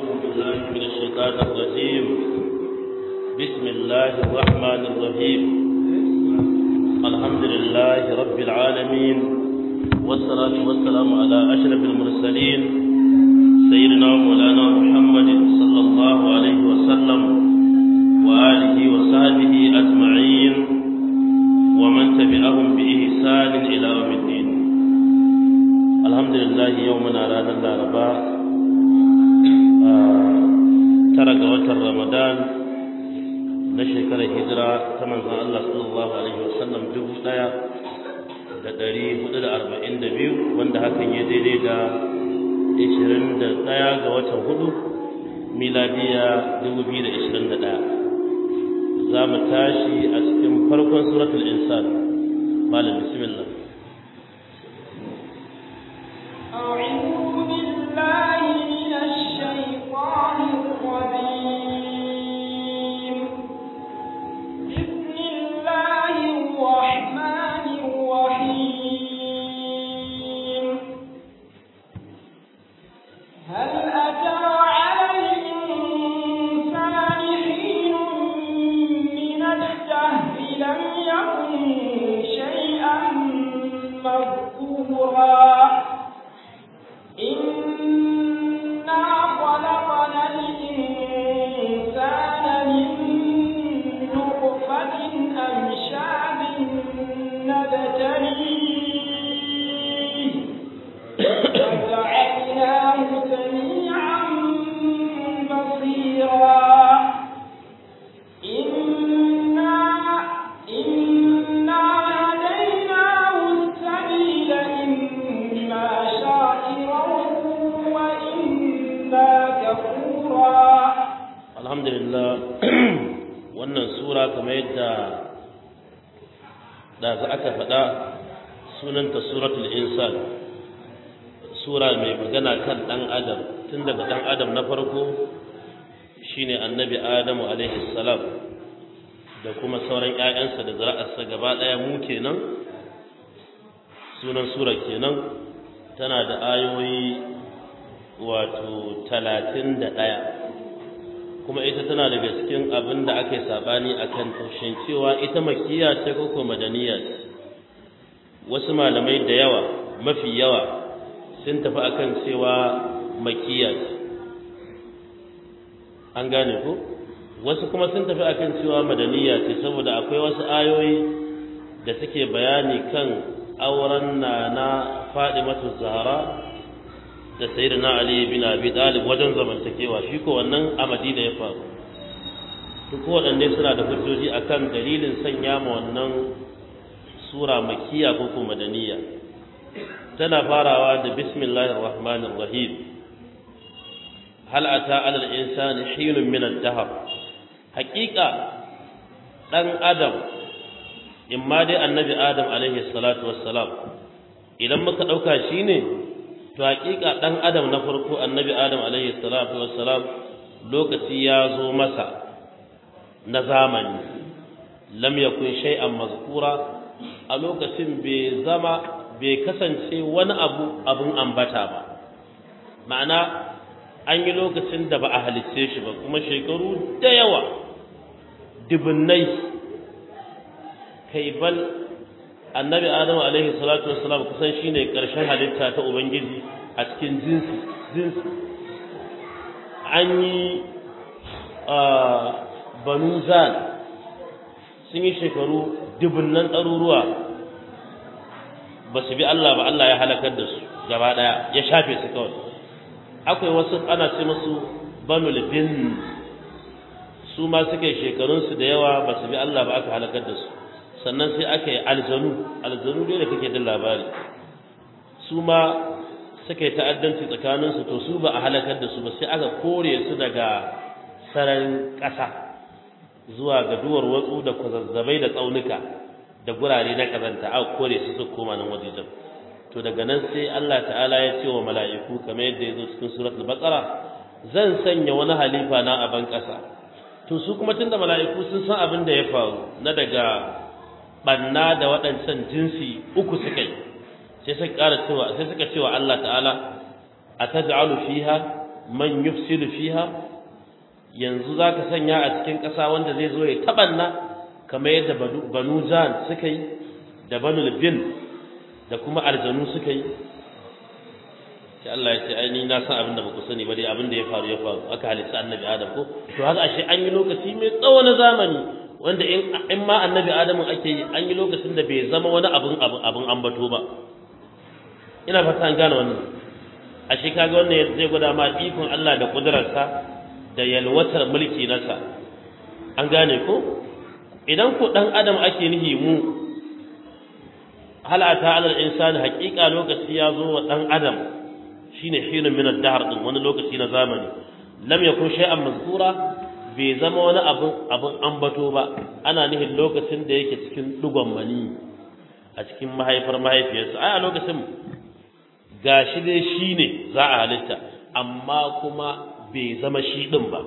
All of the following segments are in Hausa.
بالله من الشيطان الرجيم بسم الله الرحمن الرحيم الحمد لله رب العالمين والصلاة والسلام على أشرف المرسلين سيدنا مولانا محمد صلى الله عليه وسلم وآله وصحبه أجمعين ومن تبعهم بإحسان إلى يوم الدين الحمد لله يومنا رانا الأربعاء tara ga watan Ramadan na shekarar hijira ta manzon Allah sallallahu alaihi wasallam dubu ɗaya da ɗari hudu da arba'in da biyu wanda hakan ya daidai da ishirin da ɗaya ga watan hudu miladiya dubu biyu da ishirin da ɗaya za mu tashi a cikin farkon suratul insan malam bismillah أعوذ بالله من الشيطان الرجيم بسم الله الرحمن الرحيم هل أتى على الإنسان حين من الدهر لم يكن شيئا مذكورا إنا خلقنا الإنسان من نطفة أمشاج نبتليه فجعلناه سميعا بصيرا إنا إنا هديناه السبيل إما شاكرا وإما كفورا alhamdulillah wannan sura kamar yadda da za aka faɗa sunanta suratul insan sura mai magana kan ɗan adam tun daga ɗan adam na farko shine annabi adamu alaihi salam da kuma sauran 'ya'yansa da zuri'arsa gaba ɗaya mu kenan sunan sura kenan tana da ayoyi wato talatin da ɗaya kuma ita tana daga cikin abin da aka yi saɓani a kan tushen cewa ita makiya ce ko madaniya ce wasu malamai da yawa mafi yawa sun tafi akan cewa makiya ce an gane ko wasu kuma sun tafi akan cewa madaniya ce saboda akwai wasu ayoyi da suke bayani kan auren na na Fadimatu Zahra da sayyidina Ali bin Abi Talib wajen zamantakewa shi ko wannan a Madina ya faru duk waɗanne suna da hujjoji akan dalilin sanya ma wannan sura makkiya ko ko madaniya tana farawa da bismillahir rahmanir rahim hal ata ala al insani hinun min ad-dahr haqiqa dan adam imma dai annabi adam alaihi salatu wassalam idan muka dauka shine to hakika dan adam na farko annabi adam alaihi salatu wassalam lokaci ya zo masa na zamani lam yakun shay'an mazkura a lokacin bai zama bai kasance wani abu abun ambata ba ma'ana an yi lokacin da ba a halicce shi ba kuma shekaru da yawa dubunnai kai bal annabi adamu alaihi salatu wassalam kusan shine karshen halitta ta ubangiji a cikin jinsi jinsi an yi banu zan sun yi shekaru dubunnan ɗaruruwa ba su bi Allah ba Allah ya halakar da su gaba ɗaya ya shafe su kawai akwai wasu ana ce musu banu bin su ma suka yi shekarunsu da yawa ba su bi Allah ba aka halakar da su sannan sai aka yi aljanu aljanu dai da kake da labari su ma suka yi ta'addanci tsakaninsu to su ba a halakar da su ba sai aka kore su daga sararin ƙasa zuwa ga duwar watsu da kwazazzabai da tsaunuka da gurare na kazanta aka kore su su koma nan wajejen to daga nan sai Allah ta'ala ya ce wa mala'iku kamar yadda ya zo cikin suratul baqara zan sanya wani halifa na a ban ƙasa to su kuma tunda mala'iku sun san abin da ya faru na daga banna da waɗancan jinsi uku suka yi sai suka ƙara cewa sai suka cewa Allah ta'ala ataj'alu fiha man yufsidu fiha yanzu zaka sanya a cikin ƙasa wanda zai zo ya tabanna kamar yadda banu jan suka yi da banu bin da kuma aljanu suka yi sai Allah ya ce ai ni na san abin da baku sani ba dai abin da ya faru ya faru aka halitta annabi adam ko to haka ashe an yi lokaci mai tsawo na zamani wanda in in ma annabi adamu ake yi an yi lokacin da bai zama wani abin abin abin ambato ba ina fata an gane wannan ashe kaga wannan zai gwada ma ikon Allah da kudurarsa da yalwatar mulki nasa an gane ko idan ko dan adam ake nihi mu halata alal insani haqiqa lokaci ya zo wa dan adam shine hinu min ad-dahr din wani lokaci na zamani lam yakun shay'an mazkura bai zama wani abin abin ambato ba ana nihin lokacin da yake cikin dugon mani a cikin mahaifar mahaifiyarsa ai a lokacin gashi dai shine za a halitta amma kuma bai zama shi din ba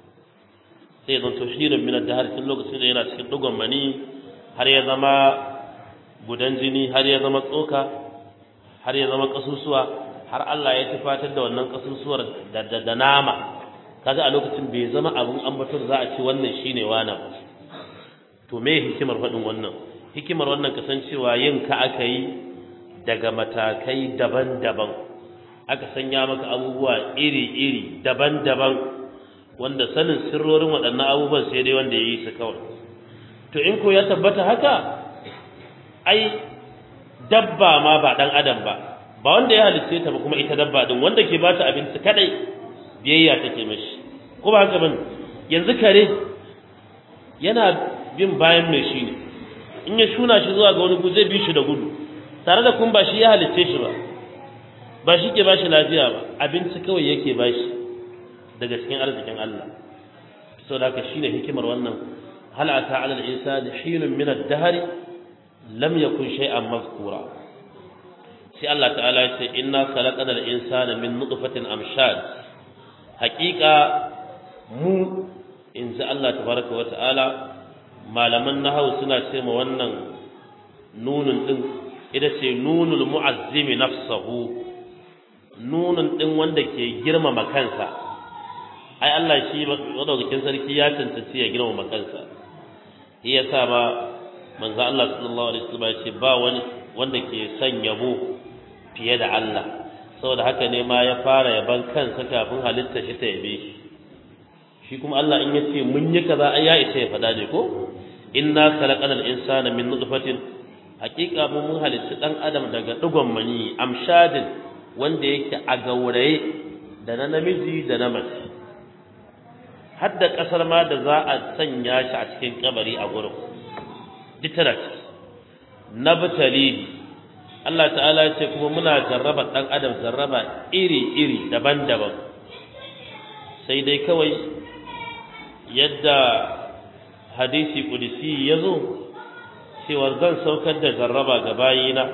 sai zan to shi min ad-dahr tun lokacin da yana cikin dugon mani har ya zama gudan jini har ya zama tsoka har ya zama kasusuwa har Allah ya tufatar da wannan kasusuwar da da nama kaga a lokacin bai zama abun ambaton za a ce wannan shine wani to me hikimar faɗin wannan hikimar wannan kasancewa yin ka aka yi daga matakai daban-daban aka sanya maka abubuwa iri-iri daban-daban wanda sanin sirrorin waɗannan abubuwan sai dai wanda ya yi su kawai to in ko ya tabbata haka ai dabba ma ba ɗan adam ba ba wanda ya halitta ta ba kuma ita dabba din wanda ke bata abinci kadai biyayya take mashi ko ba haka bane yanzu kare yana bin bayan mai shi ne in ya shuna shi zuwa ga wani gu zai bi shi da gudu tare da kun ba shi ya halitta shi ba ba shi ke bashi lafiya ba abinci kawai yake bashi daga cikin arzikin Allah saboda haka shine hikimar wannan hal ata ala al-insani hinun min ad-dahr lam yakun shay'an mazkura sai Allah ta'ala ya ce inna khalaqana al-insana min nutfatin amshad haqiqa mu in ji Allah tabaraka wa ta'ala malaman nahawu suna ce ma wannan nunun din ita ce nunul mu'azzimi nafsahu nunun din wanda ke girmama kansa ai Allah shi madaukakin sarki ya tantance ya girmama kansa shi yasa ba manzo Allah sallallahu alaihi wasallam ya ce ba wani wanda ke son yabo fiye da Allah saboda haka ne ma ya fara yaban kansa kafin halitta shi ta yabe shi shi kuma Allah in yace mun yi kaza ai ya isa ya fada ne ko inna khalaqal insana min nutfatin haqiqa mun mun halitta dan adam daga digon mani amshadin wanda yake a gauraye da na namiji da na mace har da kasar ma da za a sanya shi a cikin kabari a gurin ditara nabtali Allah ta'ala ya ce kuma muna jarraba dan adam jarraba iri-iri daban-daban sai dai kawai yadda hadisi kudisi ya zo cewa zan saukar da jarraba ga bayina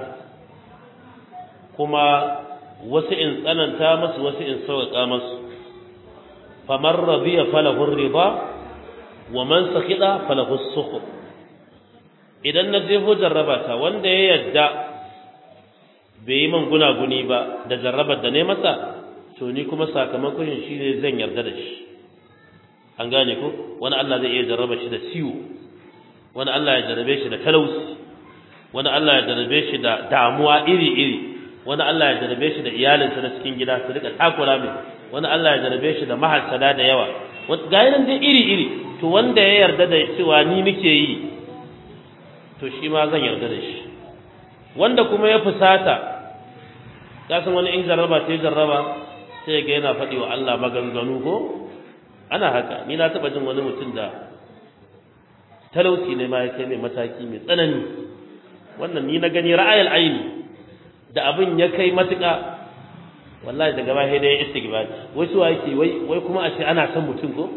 kuma wasu in tsananta masu wasu in sauƙaƙa masu famar radiya falahun riba wa man sakida falahun suku idan na jefo jarraba ta wanda ya yadda bai yi man gunaguni ba da jarrabar da ne masa to ni kuma sakamakon shi ne zan yarda da shi an gane ko wani Allah zai iya jarraba shi da ciwo wani Allah ya jarrabe shi da talauci wani Allah ya jarrabe shi da damuwa iri-iri wani Allah ya jarrabe shi da iyalinsa na cikin gida su rika takura mai wani Allah ya jarrabe shi da mahasada da yawa ga yanan dai iri-iri to wanda ya yarda da cewa ni nake yi to shi ma zan yarda da shi wanda kuma ya fusata ka san wani in jarraba ta jarraba sai ga yana faɗi wa Allah maganganu ko ana haka ni na taɓa jin wani mutum da talauci ne ma ya kai mai mataki mai tsanani wannan ni na gani ra'ayal aini da abin ya kai matuƙa wallahi daga ba sai da ya istighfar wai suwa yake wai wai kuma a ce ana son mutum ko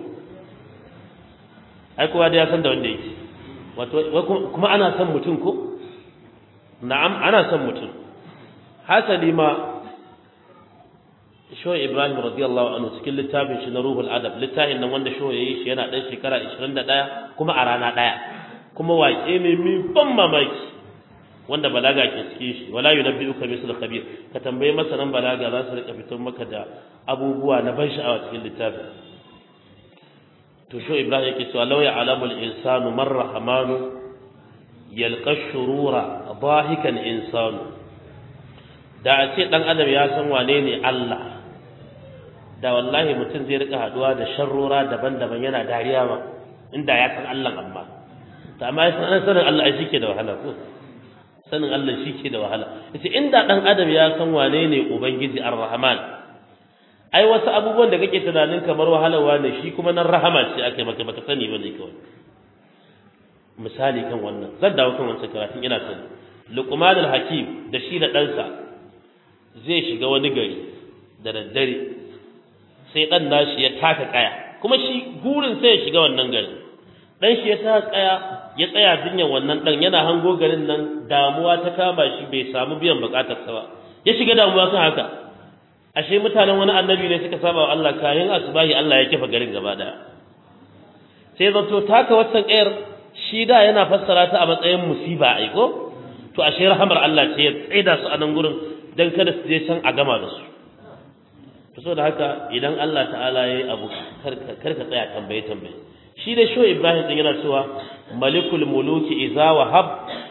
ai kowa da ya san da wanda yake wato wai kuma ana son mutum ko na'am ana son mutum hasali ma Shoyi Ibrahim radiyallahu anhu cikin littafin shi na Ruhul Adab littafin nan wanda Shoyi yayi shi yana dan shekara 21 kuma a rana daya kuma waƙe ne mai ban mamaki wanda balaga ke cikin shi wala yunabbi'uka mislu khabir ka tambaye masanan balaga za su rika fitar maka da abubuwa na ban sha'awa cikin littafin to sho ibrahim yake cewa law ya'lamu al-insanu man rahmanu yalqa shurura dahikan insanu da a ce dan adam ya san wane ne Allah da wallahi mutum zai rika haduwa da sharrora daban-daban yana dariya ba inda ya san Allah amma to amma ya san sanin Allah shi ke da wahala ko sanin Allah shi ke da wahala yace inda dan adam ya san wane ne ubangiji ar-rahman ai wasu abubuwan da kake tunanin kamar wahalarwa ne shi kuma nan rahama ce aka maka baka sani bane kawai misali kan wannan zan dawo kan wancan karatun ina sani luqman al-hakim da shi da ɗansa zai shiga wani gari da daddare sai dan nashi ya taka kaya kuma shi gurin sai ya shiga wannan gari dan shi ya taka kaya ya tsaya jinyar wannan dan yana hango garin nan damuwa ta kama shi bai samu biyan bukatarsa ba ya shiga damuwa kan haka ashe mutanen wani annabi ne suka saba wa Allah kayan asubahi Allah ya kifa garin gaba daya sai zato taka watan kayar shi da yana fassara ta a matsayin musiba ai ko to ashe rahamar Allah ce ya tsaida su a nan gurin dan kada su je can a gama da su to saboda haka idan Allah ta'ala yayi abu karka karka tsaya tambaye tambaye shi da sho Ibrahim din yana cewa malikul muluki idza wahab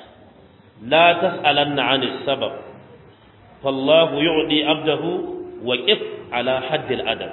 la tas'alanna 'anis sabab fallahu yu'di 'abdahu wa qif ala haddil adab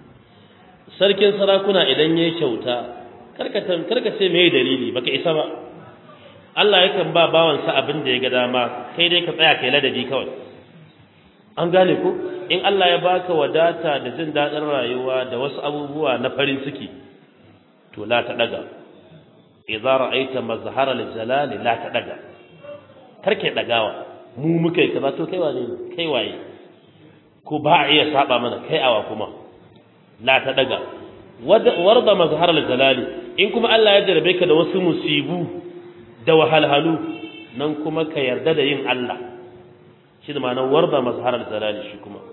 sarkin sarakuna idan yayi kyauta karka karka ce me dalili baka isa ba Allah yakan ba bawansa abin da ya ga dama kai dai ka tsaya kai ladabi kawai an gane ko in Allah ya baka wadata da jin daɗin rayuwa da wasu abubuwa na farin ciki to la ta daga idza ra'aita mazhara al-jalal la ta daga karke dagawa mu muka yi kaza to kai wane kai waye ko ba a iya saba mana kai awa kuma la ta daga warda mazhara al-jalal in kuma Allah ya jarabe ka da wasu musibu da wahalhalu nan kuma ka yarda da yin Allah shi da ma'anar warda mazharar jalali shi kuma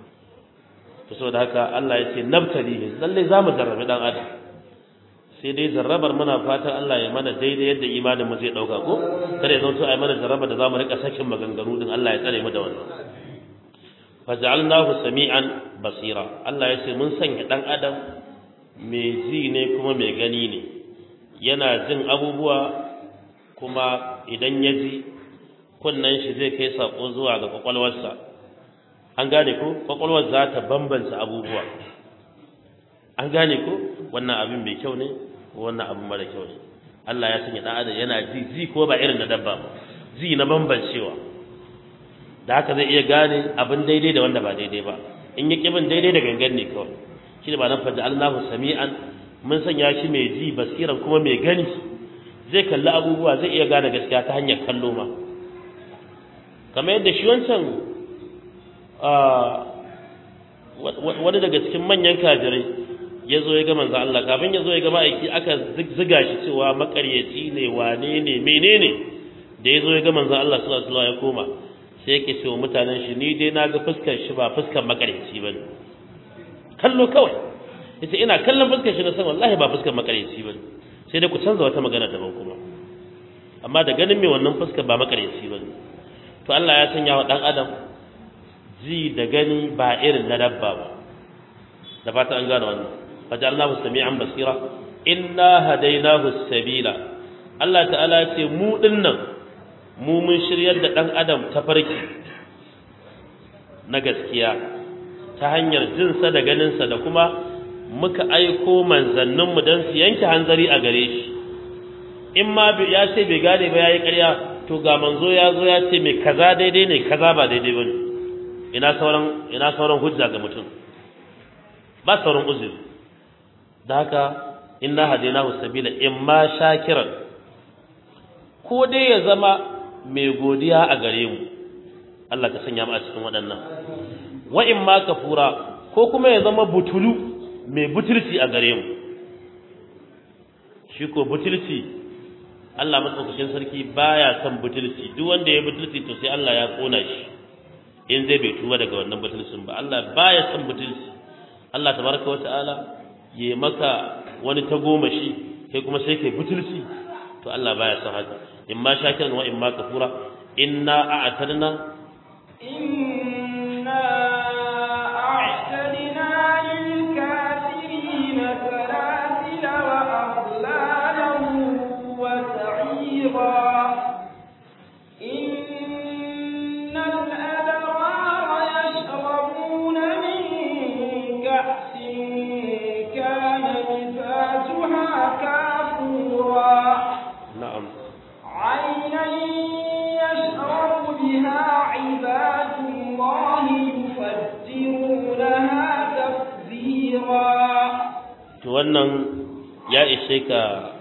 to saboda haka Allah ya ce nabtalihi lalle za mu jarrabi dan adam sai dai jarrabar muna fatan Allah ya mana daidai yadda imanin mu zai dauka ko kada ya zanto ai mana jarraba da za mu rika sakin maganganu din Allah ya tsare mu da wannan faj'alnahu sami'an basira Allah ya ce mun sanya dan adam mai ji ne kuma mai gani ne yana jin abubuwa kuma idan ya ji kunnen shi zai kai sako zuwa ga kwakwalwarsa an gane ko kwakwalwar za ta bambanta abubuwa an gane ko wannan abin mai kyau ne wannan abin mara kyau ne Allah ya sanya dan adam yana ji ji ko ba irin na dabba ba ji na bambancewa da haka zai iya gane abin daidai da wanda ba daidai ba in ya kibin daidai da gangan ne kawai shi ne ba nan faja Allahu sami'an mun sanya shi mai ji basiran kuma mai gani zai kalli abubuwa zai iya gane gaskiya ta hanyar kallo ma kamar yadda shi wancan wani daga cikin manyan kajirai ya zo ya ga manzo Allah kafin ya zo ya ga ma'aiki aka ziga shi cewa makaryaci ne wane ne menene da ya zo ya ga manzo Allah sallallahu alaihi wasallam ya koma sai yake cewa mutanen shi ni dai na ga fuskar shi ba fuskar makaryaci bane kallo kawai yace ina kallon fuskar shi na san wallahi ba fuskar makaryaci bane sai dai ku canza wata magana daban kuma amma da ganin mai wannan fuskar ba makaryaci bane to Allah ya sanya wa dan adam ji da gani ba irin na dabba ba da fata an gane wannan fajalnahu sami'an basira inna hadainahu sabila Allah ta'ala ce mu dinnan mu mun shiryar da dan adam ta farki na gaskiya ta hanyar jinsa da ganinsa da kuma muka aiko manzanninmu don su yanke hanzari a gare shi in ma ya ce bai gane ba ya yi ƙarya to ga manzo ya zo ya ce mai kaza daidai ne kaza ba daidai ba ne ina sauran ina sauran hujja ga mutum ba sauran uzuri da haka inna hadainahu sabila imma shakiran ko dai ya zama mai godiya a gare mu Allah ka sanya mu a cikin waɗannan wa imma kafura ko kuma ya zama butulu mai butulci a gare mu shi ko butulci Allah matsaukakin sarki baya son butulci duk wanda ya butulci to sai Allah ya kona shi in zai bai tuba daga wannan butulcin ba Allah baya son butulci Allah tabaraka wa ta'ala ya maka wani tagomashi kai kuma sai kai butulci to Allah baya son haka in ma shakiran wa in ma kafura inna a'tadna إنا أعتدنا للكافرين سلاسل وأغلالا وسعيرا إن الأبرار يشربون من كأس كان مزاجها كافورا na'am عينا يشرب بها عباد الله يفجرونها تفجيرا to wannan ya ishe ka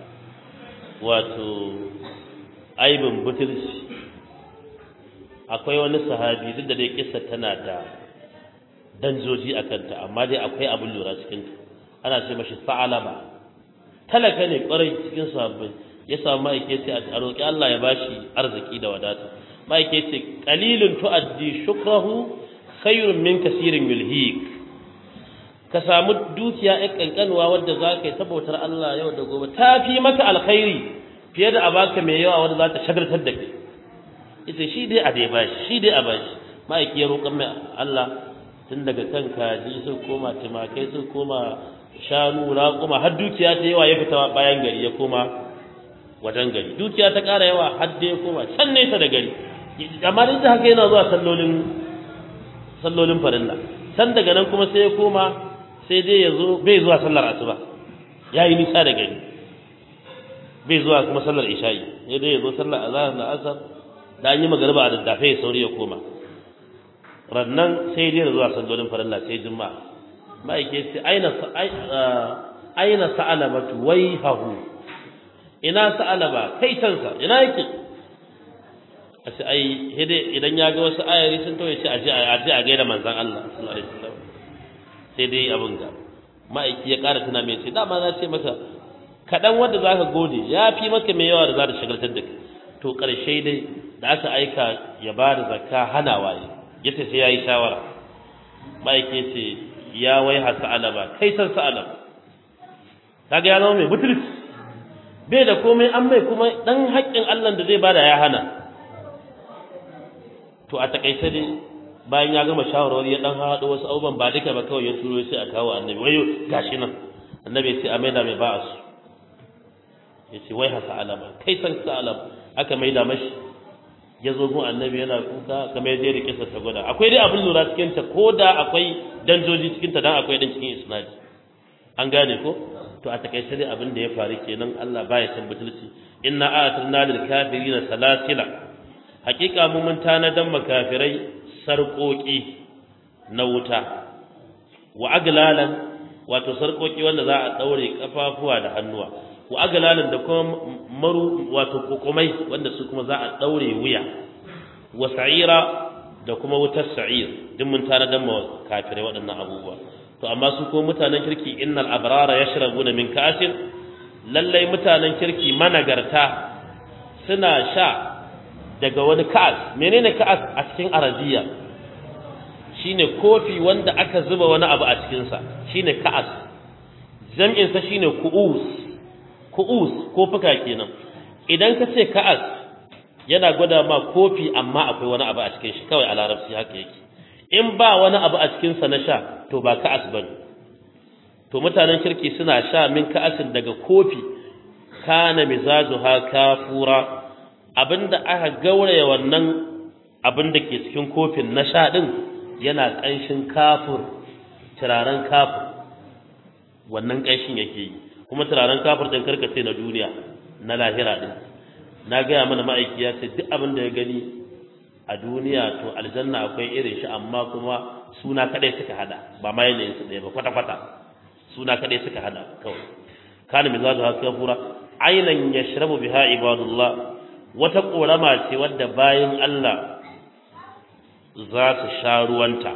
wato aibin butulci akwai wani sahabi duk da dai kissa tana da danjoji a kanta amma dai akwai abin lura cikin ana ce mashi sa'alaba talaka ne kwarai cikin sahabbai ya samu ma'aikaci a roƙi Allah ya bashi arziki da wadata ma'aikaci qalilun tu'addi shukrahu khayrun min kasirin yulhik ka samu dukiya ɗan ƙanƙanuwa wadda za ka yi tabbatar Allah yau da gobe ta fi maka alkhairi fiye da a baka mai yawa wadda za ta shagartar da kai ita shi dai a dai bashi shi dai a bashi ma'aiki ya roƙon mai Allah tun daga kan kaji su koma tumakai su koma shanu raƙuma har dukiya ta yawa ya fita bayan gari ya koma wajen gari dukiya ta ƙara yawa har da ya koma can nesa da gari amma duk da haka yana zuwa sallolin sallolin farilla can daga nan kuma sai ya koma sai dai ya zo bai zuwa sallar asuba ya yi nisa da gari bai zuwa kuma sallar isha'i sai dai ya zo sallar azhar da asar da an yi magariba a daddafe ya sauri ya koma rannan sai dai ya zuwa sallolin farilla sai juma'a ma'aike ce aina aina sa'alabatu waihahu ina sa'alaba kai tansa ina yake a ce ai hede idan ya ga wasu ayari sun to ya ce aje aje a gaida manzon Allah sallallahu alaihi wasallam sai dai abin ga ma'aiki ya ƙara tuna mai ce dama na ce maka kaɗan wanda za ka gode ya fi maka mai yawa da za ta shagaltar da kai to ƙarshe dai da aka aika ya ba da zakka hanawa ne ya ce sai ya yi shawara ma'aiki ce ya wai ha sa'alaba kai san sa'alaba kaga ya zama mai butulci bai da komai an mai kuma dan haƙƙin Allah da zai bada ya hana to a takaice dai bayan ya gama shawarwari ya dan haɗo wasu abubuwan ba duka ba kawai ya turo sai a kawo annabi wayo gashi nan annabi ya ce a maida mai ba'a su ya ce wai hasa alama kai san sa alama aka maida mashi ya zo gun annabi yana kuka kamar yadda ya rike sa ta gwada akwai dai abin lura cikin ta ko da akwai danjoji cikin ta dan akwai dan cikin isnadi an gane ko to a takaice dai abin da ya faru kenan Allah baya san butulci inna a'atna lil kafirina salasila hakika mu mun tanadan makafirai sarƙoƙi na wuta wa aglalan wato sarƙoƙi wanda za a daure kafafuwa da hannuwa wa aglalan da kuma maru wato kokomai wanda su kuma za a daure wuya wa sa'ira da kuma wutar sa'ir duk mun tanadan ma kafirai waɗannan abubuwa to amma su ko mutanen kirki innal abrara yashrabuna min ka'sin lallai mutanen kirki managarta suna sha daga wani ka'as menene ka'as a cikin arabiya shine kofi wanda aka zuba wani abu a cikin sa shine ka'as jam'in sa shine ku'us ku'us kofuka kenan idan ka ce ka'as yana gwada ma kofi amma akwai wani abu a cikin shi kawai a larabci haka yake in ba wani abu a cikin sa na sha to ba ka'as bane to mutanen kirki suna sha min ka'asin daga kofi kana mizajuha kafura abinda aka gauraya wannan abin da ke cikin kofin na sha din yana ƙanshin kafur turaren kafur wannan ƙanshin yake yi kuma turaren kafur din karkace na duniya na lahira din na gaya mana ma'aiki ya ce duk abin da ya gani a duniya to aljanna akwai irin shi amma kuma suna kadai suka hada ba ma yanayin su ɗaya ba kwata kwata suna kadai suka hada kawai kana mizazu haka fura ainan yashrabu biha ibadullah wata korama ce wadda bayan Allah za su sha ruwanta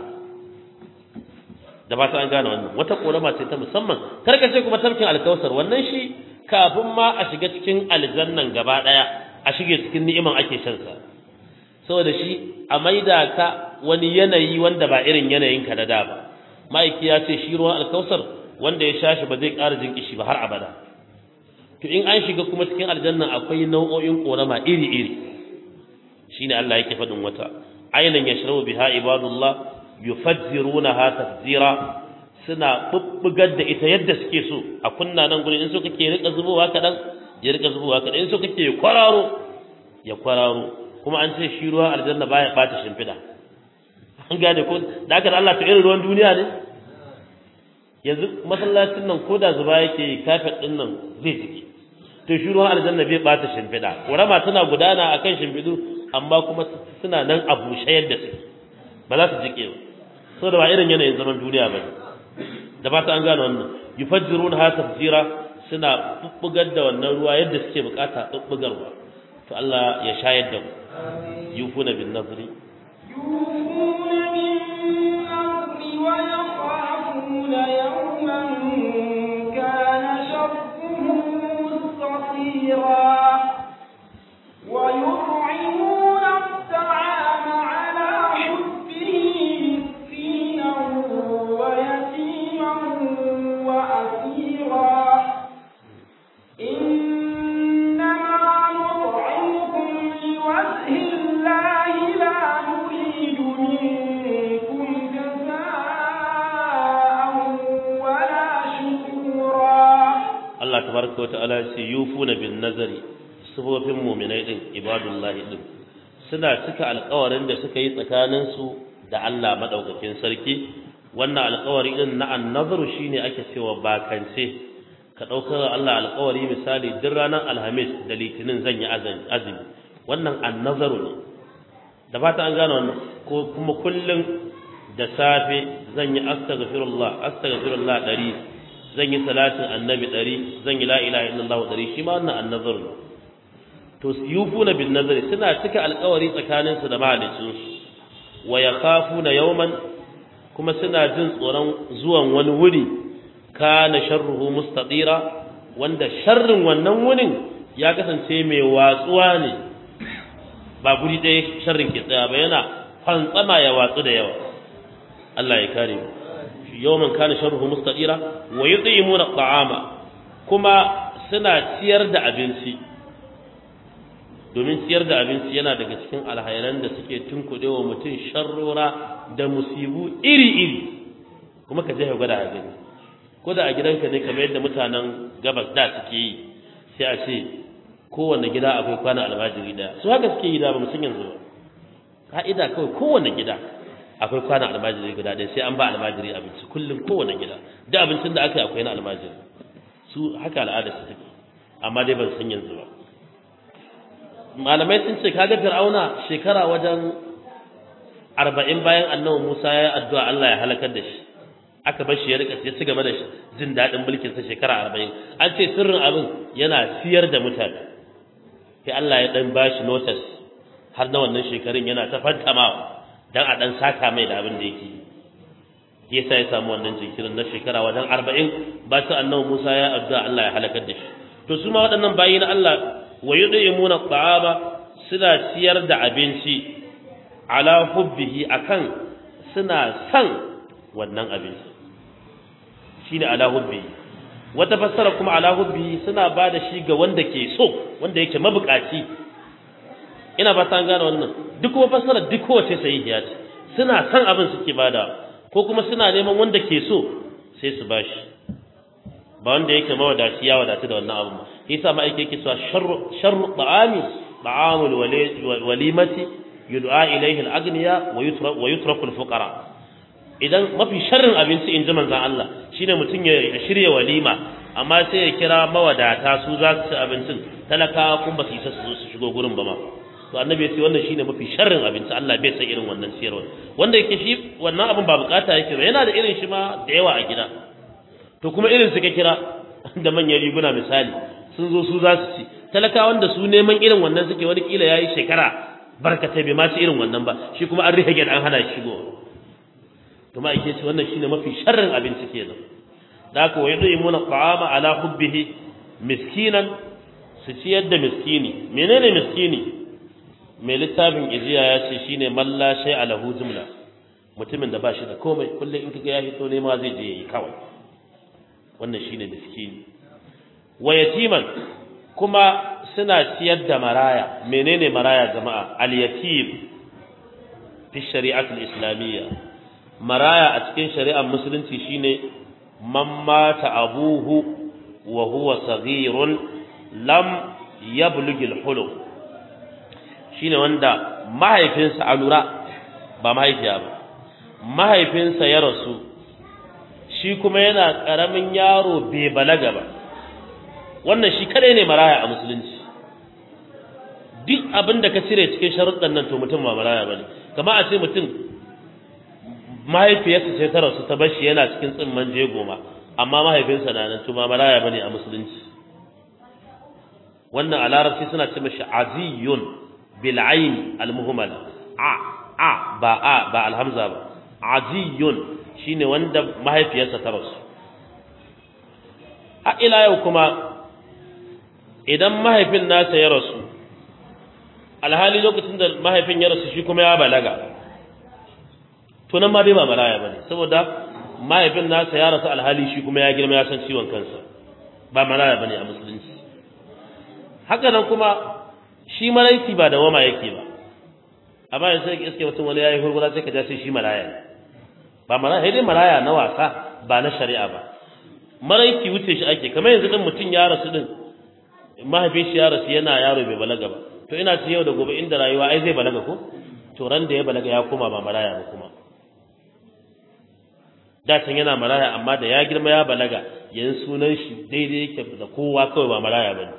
da ba ta an gane wannan wata korama ce ta musamman karka ce kuma tafkin alkausar wannan shi kafin ma a shiga cikin aljannan gaba daya a shige cikin ni'iman ake shan sa saboda shi a maida ka wani yanayi wanda ba irin yanayin ka da da ba ma'aiki ya ce shi ruwan alkausar wanda ya sha shi ba zai ƙara jin kishi ba har abada to in an shiga kuma cikin aljanna akwai nau'o'in korama iri-iri shine Allah yake faɗin wata aynan yashrabu biha ibadullah yufajjirunaha tafjira suna bubbugar da ita yadda suke so a kunna nan gurin in so kake rika zubowa kadan ya rika zubowa kadan in so kake kwararo ya kwararo kuma an ce shi ruwa aljanna baya bata shimfida an gane ko da haka Allah ta irin ruwan duniya ne yanzu masallacin nan ko da zuba yake kafet din nan zai jiki to shi ruwan aljanna bai bata shimfida ƙorama tana gudana akan shimfidu amma kuma suna nan a bushe yadda su ba za su jike ba saboda ba irin yanayin zaman duniya ba ne da ba ta an gane wannan yufajjiruna ha tafjira suna bubbugar da wannan ruwa yadda suke bukata bubbugarwa to Allah ya shayar da mu yufuna bin nazri يوفون بالنذر ويخافون يوما كان شره مستطيرا ويطعمون الطعام على حبه مسكينا ويتيما وأسيرا إنما نطعمكم لوجه الله لا نريد منكم جزاء ولا شكورا Allah tabaraka wata'ala ya ce yufuna bin nazari sifofin mu'minai din ibadullahi din suna cika alƙawarin da suka yi tsakanin su da Allah madaukakin sarki wannan alƙawari din na annazaru shine ake cewa bakance ka ɗaukar Allah alƙawari misali duk ranar alhamis da litinin zan yi azumi wannan annazaru ne da fata an gane wannan ko kuma kullum da safe zan yi astaghfirullah astaghfirullah ɗari zan yi salatin annabi ɗari zan yi la ilaha illallah ɗari shi ma wannan annazar ne to yufuna bin nazari suna cika alƙawari tsakanin su da mahalicin su wa yakhafuna yawman kuma suna jin tsoron zuwan wani wuri kana sharruhu mustatira wanda sharrin wannan wurin ya kasance mai watsuwa ne ba guri ɗaya sharrin ke tsaya ba yana fantsama ya watsu da yawa Allah ya kare mu yawman kana sharruhu mustaqira wa yut'imuna at'ama kuma suna ciyar da abinci domin ciyar da abinci yana daga cikin alhairan da suke tunkudewa mutum sharrora da musibu iri-iri kuma ka je ka gwada a gani ko da a gidanka ne kamar yadda mutanen gabas da suke yi sai a ce kowanne gida akwai kwana almajiri daya su haka suke yi da ba musun yanzu ba ka'ida kawai kowanne gida akwai kwana almajiri guda ɗaya sai an ba almajiri abinci kullum kowane gida duk abincin da aka yi akwai na almajiri su haka al'ada su take amma dai ban san yanzu ba malamai sun ce kaga fir'auna shekara wajen arba'in bayan annabi musa ya yi addu'a allah ya halakar da shi aka bar shi ya rika ya ci gaba da jin daɗin mulkin sa shekara arba'in an ce sirrin abin yana siyar da mutane sai allah ya dan bashi notice har na wannan shekarun yana ta fantamawa dan a dan saka mai da abin da yake yasa ya samu wannan jinkirin na shekara wajen arba'in ba su annabi Musa ya addu'a Allah ya halakar da shi to su ma waɗannan bayi na Allah wa yud'imuna at'ama suna ciyar da abinci ala hubbihi akan suna san wannan abinci shine ala hubbihi wata fassara kuma ala hubbihi suna ba da shi ga wanda ke so wanda yake mabukaci ina ba ta gane wannan duk kuma fassara duk kowace sahihiya ce suna san abin suke bada ko kuma suna neman wanda ke so sai su bashi ba wanda yake mawadaci ya wadatu da wannan abu yasa ma yake cewa sharru sharru ta'ami ta'amul walimati yud'a ilayhi al-aghniya wa yutra wa yutraku al-fuqara idan mafi sharrin abinci in ji manzon Allah shine mutum ya shirya walima amma sai ya kira mawadata su za su ci abincin talakawa kun ba su isa su zo su shigo gurin ba ma to annabi ya ce wannan shine mafi sharrin abinci Allah bai san irin wannan siyarwa wanda yake shi wannan abin ba bukata yake ba yana da irin shi ma da yawa a gida to kuma irin su ka kira da manyan riguna misali sun zo su za su ci talakawan da su neman irin wannan suke wani kila yayi shekara barkatai bai ma ci irin wannan ba shi kuma an rike an hana shi shigo to ma yake ce wannan shine mafi sharrin abinci kenan da haka wa yudimuna ta'ama ala hubbihi miskinan su ciyar da miskini menene miskini mai littafin ijiya ya ce shine malla shay alahu jumla mutumin da ba shi da komai kullum in kaga ya hito ne ma zai je yi kawai wannan shine miskini wa yatiman kuma suna ciyar da maraya menene maraya jama'a al-yatim fi shari'atul islamiyya maraya a cikin shari'ar musulunci shine man mata abuhu wa huwa saghirun lam yablugh al-hulum shine wanda mahaifinsa a lura ba mahaifiya ba mahaifinsa ya rasu shi kuma yana karamin yaro bai balaga ba wannan shi kadai ne maraya a musulunci duk abin da ka cire cikin sharuɗan nan to mutum ba maraya bane kamar a ce mutum mahaifiyarsa sai ta rasu ta bar shi yana cikin tsimman jegoma amma mahaifinsa na nan to ba maraya bane a musulunci wannan a larabci suna ce mashi aziyun bil ayn al muhmal a a ba a ba alhamza ba aziyun shine wanda mahaifiyarsa ta rasu a ila yau kuma idan mahaifin nasa ya rasu alhali lokacin da mahaifin ya rasu shi kuma ya balaga to nan ma dai ba maraya bane saboda mahaifin nasa ya rasu alhali shi kuma ya girma ya san ciwon kansa ba maraya bane a musulunci haka nan kuma shi maraici ba da wama yake ba amma yanzu sai iske mutum wani yayi hurgura sai ka ja sai shi maraya ne ba maraya sai dai maraya na wasa ba na shari'a ba maraici wuce shi ake kamar yanzu din mutum ya rasu din mahaifin shi ya rasu yana yaro bai balaga ba to ina ce yau da gobe inda rayuwa ai zai balaga ko to ran da ya balaga ya koma ba maraya ba kuma da can yana maraya amma da ya girma ya balaga yanzu sunan shi daidai yake da kowa kawai ba maraya bane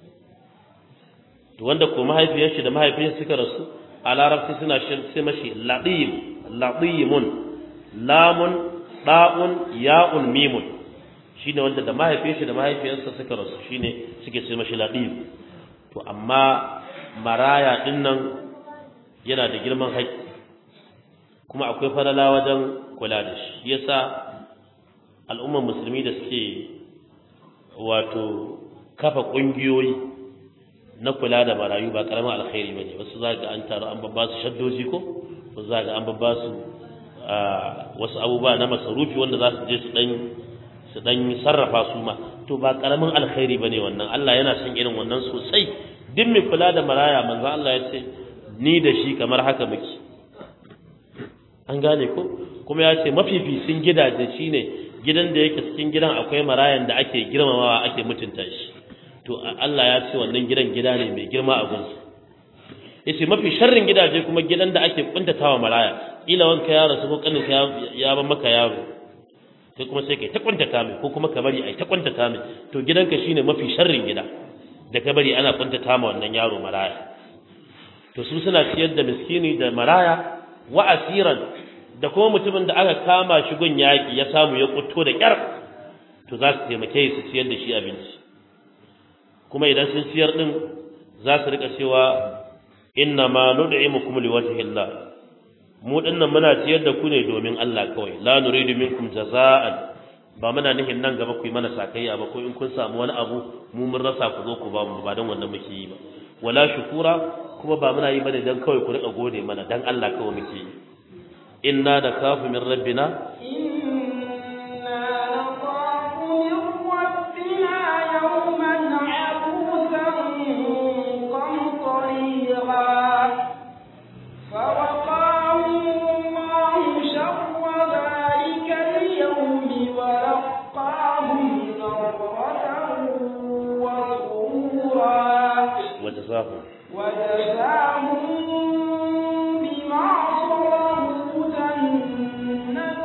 to wanda ko mahaifiyar shi da mahaifin suka rasu a larabci suna sai mashi ladim ladimun lamun da'un ya'un mimun shine wanda da mahaifin shi da mahaifiyarsa suka rasu shine suke sai mashi ladim to amma maraya din nan yana da girman haƙƙi kuma akwai falala wajen kula da shi yasa al'ummar musulmi da suke wato kafa ƙungiyoyi na kula da marayu ba karamin alkhairi bane wasu za ga an taru an babba su shaddoji ko wasu za ga an babba su wasu abubuwa na masarufi wanda za su je su dan su dan sarrafa su ma to ba karamin alkhairi bane wannan Allah yana son irin wannan sosai duk mai kula da maraya manzo Allah ya ce ni da shi kamar haka muke an gane ko kuma ya ce mafificin gidaje shine gidan da yake cikin gidan akwai marayan da ake girmamawa ake mutunta shi to Allah ya ce wannan gidan gida ne mai girma a gunsu yace mafi sharrin gidaje kuma gidan da ake kuntatawa maraya ila wanka ya rasu ko kanin ka ya ba maka yaro kai kuma sai kai ta kuntata mai ko kuma ka bari ai ta kuntata mai to gidanka shine mafi sharrin gida da ka bari ana kuntata ma wannan yaro maraya to su suna ciyar da miskini da maraya wa asiran da kuma mutumin da aka kama shi gun yaki ya samu ya kutto da kyar to za su taimake su ciyar da shi abinci kuma idan sun ciyar din za su rika cewa inna ma nud'imukum liwajhi Allah mu dinnan muna ciyar da ku ne domin Allah kawai la nuridu minkum jaza'an ba muna nihin nan gaba ku yi mana sakayya ba ko in kun samu wani abu mu mun rasa ku zo ku ba mu ba dan wannan muke yi ba wala shukura kuma ba muna yi bane dan kawai ku rika gode mana dan Allah kawai muke yi inna da kafu min rabbina وجزاهم وجزاهم بما صبروا جنة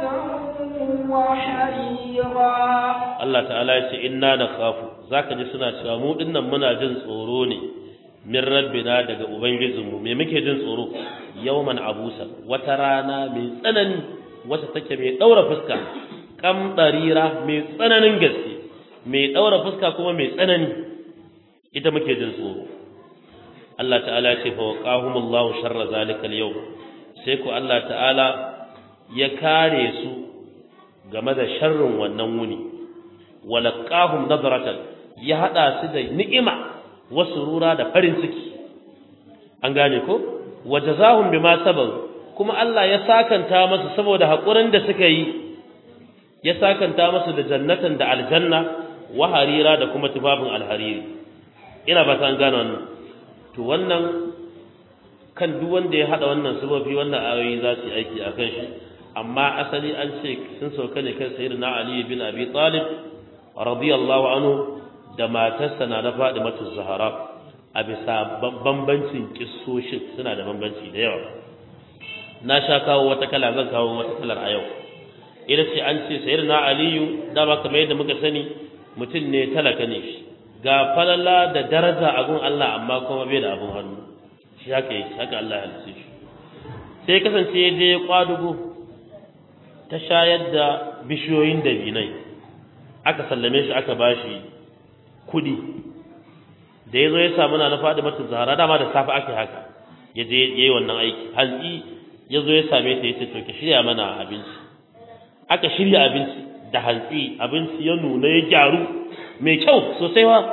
وحريرا Allah ta'ala ya ce inna da khafu zaka ji suna cewa mu dinnan muna jin tsoro ne min rabbina daga ubangijinmu me muke jin tsoro yawman abusa wata rana mai tsanani wata take mai daura fuska kam darira mai tsananin gaske mai daura fuska kuma mai tsanani ita muke jin tsoro Allah ta'ala ya ce fa waqahumullahu sharra zalikal yawm sai ku Allah ta'ala ya kare su game da sharrin wannan wuni walaqahum nadratan ya hada su da ni'ima wa surura da farin ciki an gane ko wajazahum bima sabaru kuma Allah ya sakanta masu saboda hakurin da suka yi ya sakanta masu da jannatan da aljanna wa harira da kuma tufafin alhariri ina ba ta gane wannan to wannan kan duk wanda ya hada wannan sufofi wannan ayoyi za su yi aiki a kan shi amma asali an ce sun sauka ne kan sayyidina ali bin abi talib radiyallahu anhu da matarsa na na Fadimatu Zahra a bisa bambancin kissoshin suna da bambanci da yawa na sha kawo wata kala zan kawo wata kalar a yau ita ce an ce sayyidina Aliyu dama kamar yadda muka sani mutum ne talaka ne shi ga falala da daraja a gun Allah amma kuma bai da abun hannu shi haka yake haka Allah ya halice shi sai kasance ya je kwadugo ta shayar da bishiyoyin dabinai aka sallame shi aka bashi kudi da ya zo ya samu na faɗi mata zahara dama da safe ake haka ya je ya yi wannan aiki hantsi ya zo ya same ta ya ce to ki shirya mana abinci aka shirya abinci da hantsi abinci ya nuna ya gyaru mai kyau sosai wa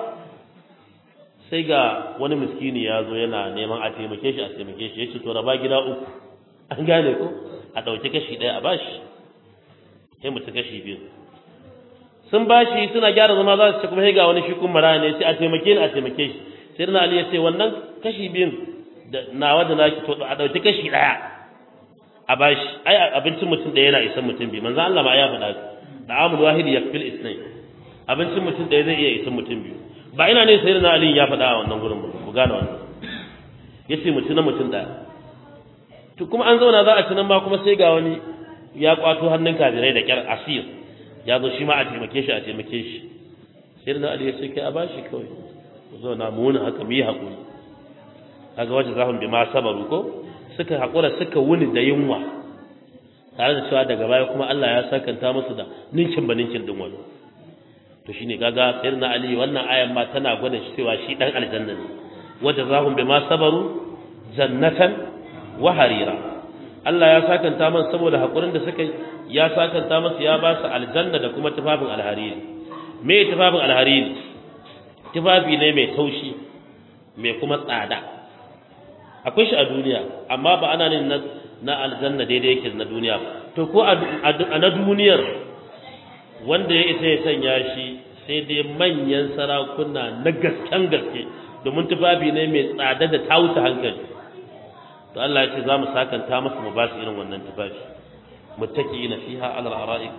sai ga wani miskini ya zo yana neman a taimake shi a taimake shi ya ce to raba gida uku an gane ko a ɗauki kashi ɗaya a bashi sai mutu kashi biyu sun bashi suna gyara zama za su ci kuma ga wani shi kun mara ne sai a taimake ni a taimake shi sai na ali ya ce wannan kashi biyun da nawa da naki to a dauki kashi daya a bashi ai abincin mutum da yana isan mutum biyu manzo Allah ma ya faɗa da amul wahid yakfil isnai abincin mutum da zai iya isan mutum biyu ba ina ne sai na ali ya faɗa a wannan gurin ba ku gane wannan yace mutum na mutum daya to kuma an zauna za a ci nan ma kuma sai ga wani ya kwato hannun kafirai da kyar asir ya zo shi ma a taimake shi a taimake shi sai da Ali ya ce kai a bashi kawai ku zo na mu haka mu yi hakuri kaga wajen zahun bi ma sabaru ko suka hakura suka wuni da yunwa tare da cewa daga baya kuma Allah ya sakanta musu da ninkin ba ninkin din wani to shine kaga sayyidina Ali wannan ayan ma tana gwada shi cewa shi dan aljanna ne wajen zahun bi ma sabaru jannatan wa harira Allah ya sakanta man saboda hakurin da suka ya sakanta masa ya ba su aljanna da kuma tufafin alhariri me tufafin alhariri tufafi ne mai taushi mai kuma tsada akwai shi a duniya amma ba ana ne na, na aljanna daidai yake na duniya to ko a, na duniyar wanda ya isa ya sanya shi sai dai manyan sarakuna na gasken gaske domin tufafi ne mai tsada da ta wuce hankali to Allah ya ce za mu sakanta masa mu ba su irin wannan tufafi muttaqiina fiha ala al-ara'ik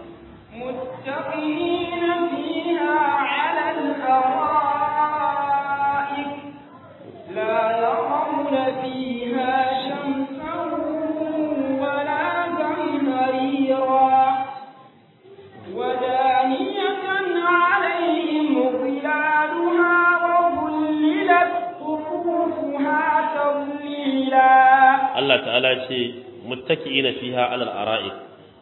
متقين فيها على الأرائك لا يرون فيها شمسا ولا زمهريرا ودانية عليهم ظلالها وظللت قطوفها تظليلا Allah ta'ala ya ce muttaqiina fiha ala al-ara'ik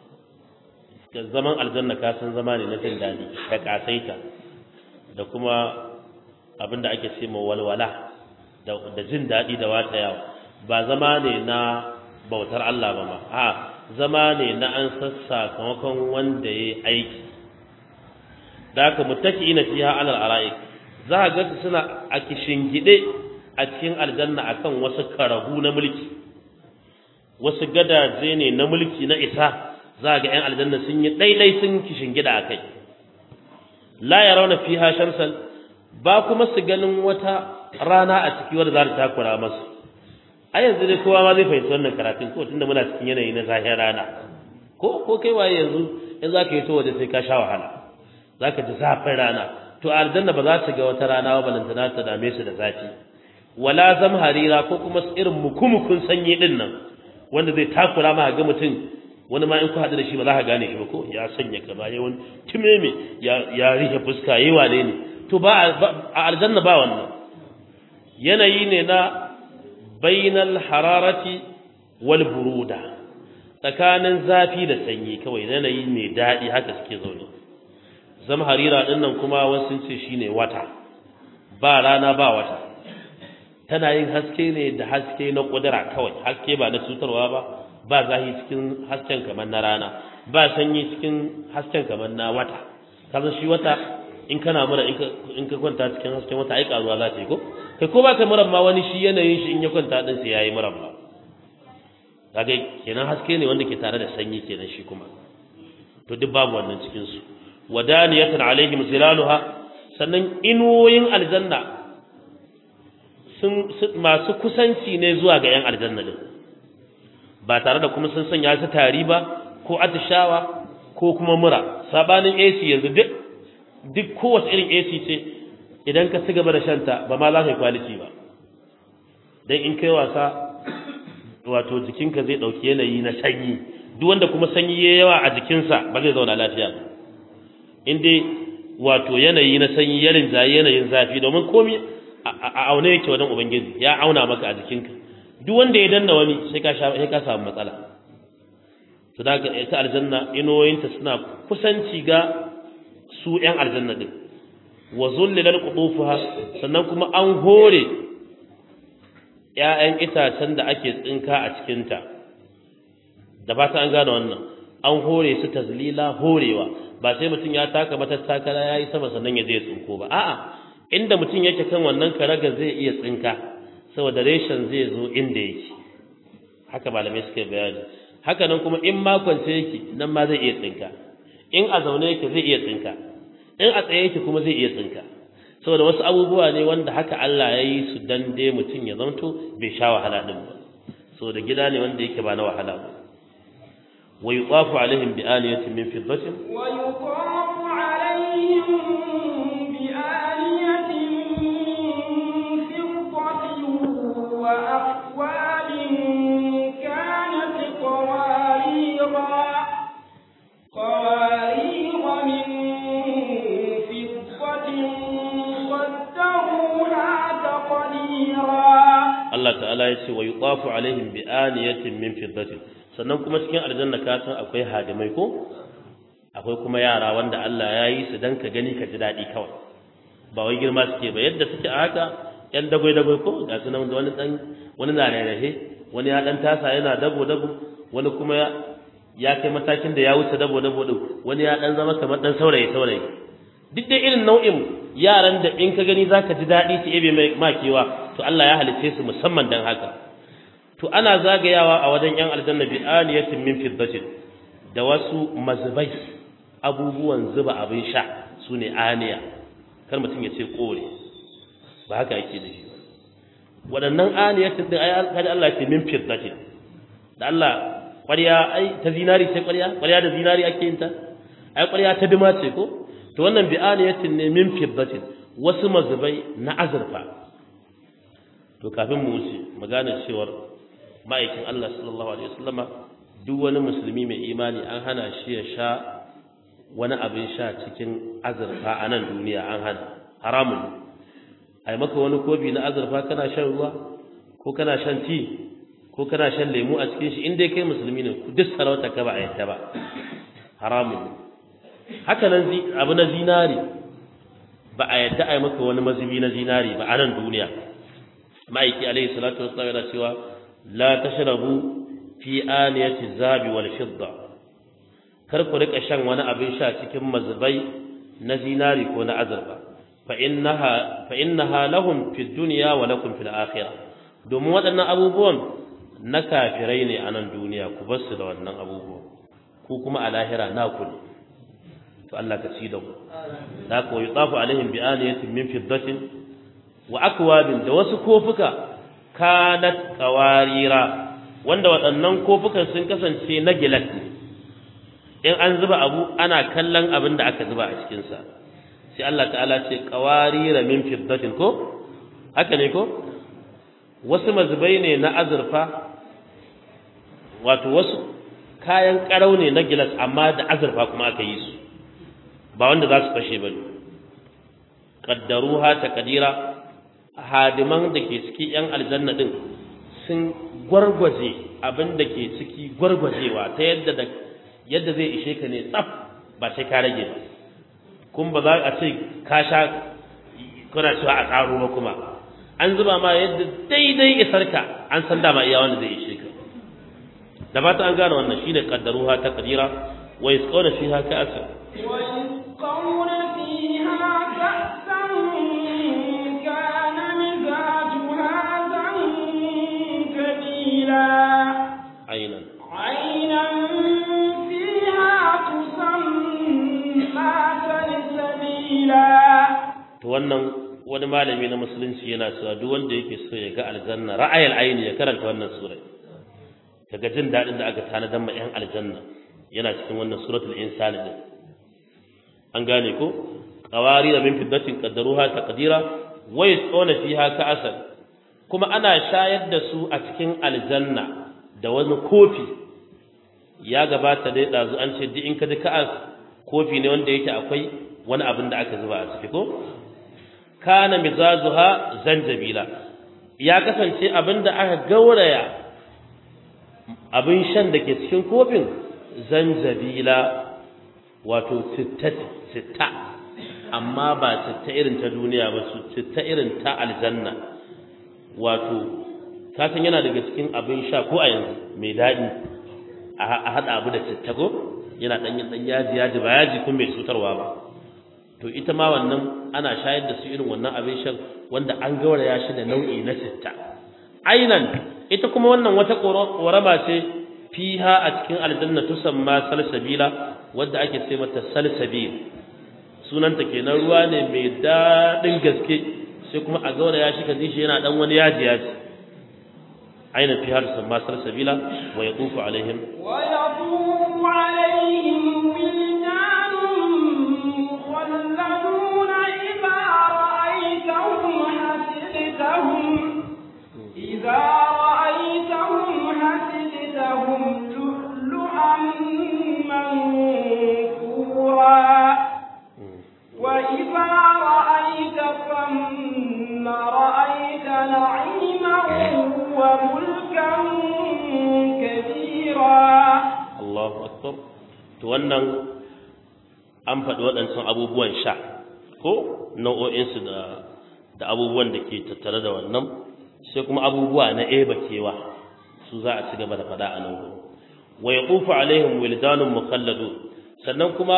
zaman aljanna ka san zama ne na jin dadi da kasaita da kuma abinda ake ce ma walwala da da jin dadi da wata yawa ba zama ne na bautar Allah ba ma a zama ne na an sassa kamakon wanda yayi aiki da haka muttaqiina fiha ala al-ara'ik za ka ga suna a kishingide a cikin aljanna akan wasu karahu na mulki wasu gadaje ne na mulki na isa za ga 'yan aljanna sun yi ɗaiɗai sun kishin gida a kai la ya rauna fi shamsan ba kuma su ganin wata rana a ciki wadda za ta takura masu a yanzu dai kowa ma zai fahimci wannan karatun ko tunda muna cikin yanayi na zahir rana ko ko kai waye yanzu in za ka yi to waje sai ka sha wahala za ka ji zafin rana to a aljanna ba za su ga wata rana ba balantana ta dame su da zafi wala zamharira ko kuma irin mukumukun sanyi din nan wanda zai takura ma ga mutum wani ma in ku haɗu da shi ba za ka gane shi ba ko ya sanya kaza ya wani timeme ya ya rihe fuska yayi wane ne to ba a aljanna ba wannan yanayi ne na bainal hararati wal buruda tsakanin zafi da sanyi kawai yanayi mai daɗi haka suke zaune zama harira din nan kuma wasu ce shine wata ba rana ba wata tana yin haske ne da haske na kudura kawai haske ba na cutarwa ba ba zahi cikin hasken kamar na rana ba sanyi cikin hasken kamar na wata kaza shi wata in kana mura in ka kwanta cikin hasken wata ai karuwa za ta yi ko kai ko ba ka mura ma wani shi yanayin shi in ya kwanta din sai yayi mura ma kaga kenan haske ne wanda ke tare da sanyi kenan shi kuma to duk babu wannan cikin su wadaniyatan alaihim zilaluha sannan inuwoyin aljanna sun masu kusanci ne zuwa ga yan aljanna din ba tare da kuma sun sanya su tari ba ko atishawa ko kuma mura sabanin AC yanzu duk duk kowace irin AC ce idan ka ci gaba da shanta ba ma za ka yi kwaliti ba dan in kai wasa wato jikinka zai dauki yanayi na sanyi duk wanda kuma sanyi yayi yawa a jikinsa ba zai zauna lafiya ba in dai wato yanayi na sanyi ya rinjaye yanayin zafi domin komai a aune yake wajen ubangiji ya auna maka a jikinka duk wanda ya danna wani sai ka sha sai ka samu matsala to da ita aljanna inoyinta suna kusanci ga su yan aljanna din wa zullilal qutufuha sannan kuma an hore ƴaƴan itacen da ake tsinka a cikinta da ba ta an gane wannan an hore su tazlila horewa ba sai mutum ya taka matattakala ya yi sama sannan ya je tsinko ba a'a inda mutum yake kan wannan karaga zai iya tsinka saboda reshen zai zo inda yake haka malamai suka bayani haka nan kuma in makonce yake nan ma zai iya tsinka in a zaune yake zai iya tsinka in a tsaye yake kuma zai iya tsinka saboda wasu abubuwa ne wanda haka Allah ya yi su dan dai mutum ya zanto bai sha wahala din ba saboda gida ne wanda yake ba na wahala ba wa yuqafu alaihim bi aniyatin min fiddatin wa yuqafu alaihim bi aniyatin min fiddatin wa aqwalin kanat qawarira qawarira min fiddatin qaddaruha taqdira Allah ta'ala ya ce wa yuqafu alaihim bi aniyatin min fiddatin sannan kuma cikin aljanna ka san akwai hadimai ko akwai kuma yara wanda Allah ya yi su dan ka gani ka ji daɗi kawai ba wai girma suke ba yadda suke a haka yan dagwai dagwai ko ga su nan da wani dan wani na rarrahe wani ya dan tasa yana dabo dabo wani kuma ya kai matakin da ya wuce dabo dabo din wani ya dan zama kamar dan saurayi saurayi duk dai irin nau'in yaran da in ka gani zaka ji daɗi su ebe mai makewa to Allah ya halice su musamman dan haka to ana zagayawa a wajen yan aljanna bi aniyatin min fiddatin da wasu mazbai abubuwan zuba abin sha sune aniya kar mutum ya ce kore ba haka yake da shi waɗannan aniyatin din ai kada Allah ya ce min fiddatin da Allah ƙwarya ai ta zinari ce ƙwarya ƙwarya da zinari ake yin ta ai ƙwarya ta dima ce ko to wannan bi aniyatin ne min fiddatin wasu mazubai na azurfa to kafin mu wuce magana cewar ma'aikin Allah sallallahu alaihi wasallama duk wani musulmi mai imani an hana shi ya sha wani abin sha cikin azurfa a nan duniya an hana haramun ai maka wani kofi na azurfa kana shan ruwa ko kana shan ti ko kana shan lemu a cikin shi in dai kai musulmi ne duk sarauta ka ba a yadda ba haramun haka nan abu na zinari ba a yadda ai maka wani mazubi na zinari ba a nan duniya ma'aiki alaihi salatu wassalam yana cewa la tashrabu fi aniyati zabi wal fidda kar ku rika shan wani abin sha cikin mazbai na zinari ko na azurfa fa innaha fa innaha lahum fid dunya wa lakum fil akhirah domin waɗannan abubuwan na kafirai ne a nan duniya ku bar su da wannan abubuwan ku kuma a lahira na ku ne to Allah ka ci da ku da ku yutafu alaihim bi aniyatin min fiddatin wa akwabin da wasu kofuka kanat qawarira wanda waɗannan kofukan sun kasance na gilas ne in an zuba abu ana kallon abin da aka zuba a cikin sa sai Allah ta'ala ce qawarira min fiddatin ko haka ne ko wasu mazubai ne na azurfa wato wasu kayan karau ne na gilas amma da azurfa kuma aka yi su ba wanda za su fashe ba qaddaruha taqdira hadiman da ke ciki yan aljanna din sun gwargwaje abin da ke ciki gwargwajewa ta yadda da yadda zai ishe ka ne tsaf ba sai ka rage ba kun ba za a ce ka sha kuna cewa a karo ba kuma an zuba ma yadda daidai isarka an san dama iya wanda zai ishe ka da ba ta an gane wannan shine qaddaruha taqdira wa yasqawna fiha ka'sa ويسقون فيها كأسا كان مزاجها زنجبيلا aynan عينا فيها تسمى سلسبيلا to wannan wani malami na musulunci yana cewa duk wanda yake so ya ga aljanna ra'ayil aini ya karanta wannan sura kaga jin dadin da aka tanadar ma yan aljanna yana cikin wannan suratul insani din an gane ko qawari da min fiddatin qaddaruha taqdira wa yasquna fiha ka'asan kuma ana shayar da su a cikin aljanna da wani kofi ya gabata dai dazu an ce duk in ka ji ka'as kofi ne wanda yake akwai wani abin da aka zuba a ciki ko kana mizazuha zanjabila ya kasance abin da aka gauraya abin shan da ke cikin kofin zanjabila wato citta amma ba citta irin ta duniya ba su citta irin ta aljanna wato kasan yana daga cikin abin sha ko a yanzu mai daɗi a haɗa abu da citta ko yana ɗanyen ɗan yaji yaji ba yaji kun mai cutarwa ba to ita ma wannan ana shayar da su irin wannan abin shan wanda an gauraya shi da nau'i na citta ainan ita kuma wannan wata ƙorama ce fiha a cikin aljanna tusamma salsabila wadda ake ce mata salsabil sunanta kenan ruwa ne mai daɗin gaske sai kuma a gauraya shi ka ji shi yana ɗan wani yaji yaji ainan fiha tusamma salsabila wa yatufu alaihim ويطوف عليهم ولدان مخلدون إذا رأيتهم حسبتهم إذا رأيتهم حسبتهم لؤلؤا منثورا وإذا رأيت ثم رأيت نعيما وملكا كبيرا Allahu akbar to wannan an faɗi waɗancan abubuwan sha ko nau'o'insu da da abubuwan da ke tattare da wannan sai kuma abubuwa na eba kewa su za a ci gaba da faɗa a nan gurin wa yaqufu alaihim wildanun mukhalladun sannan kuma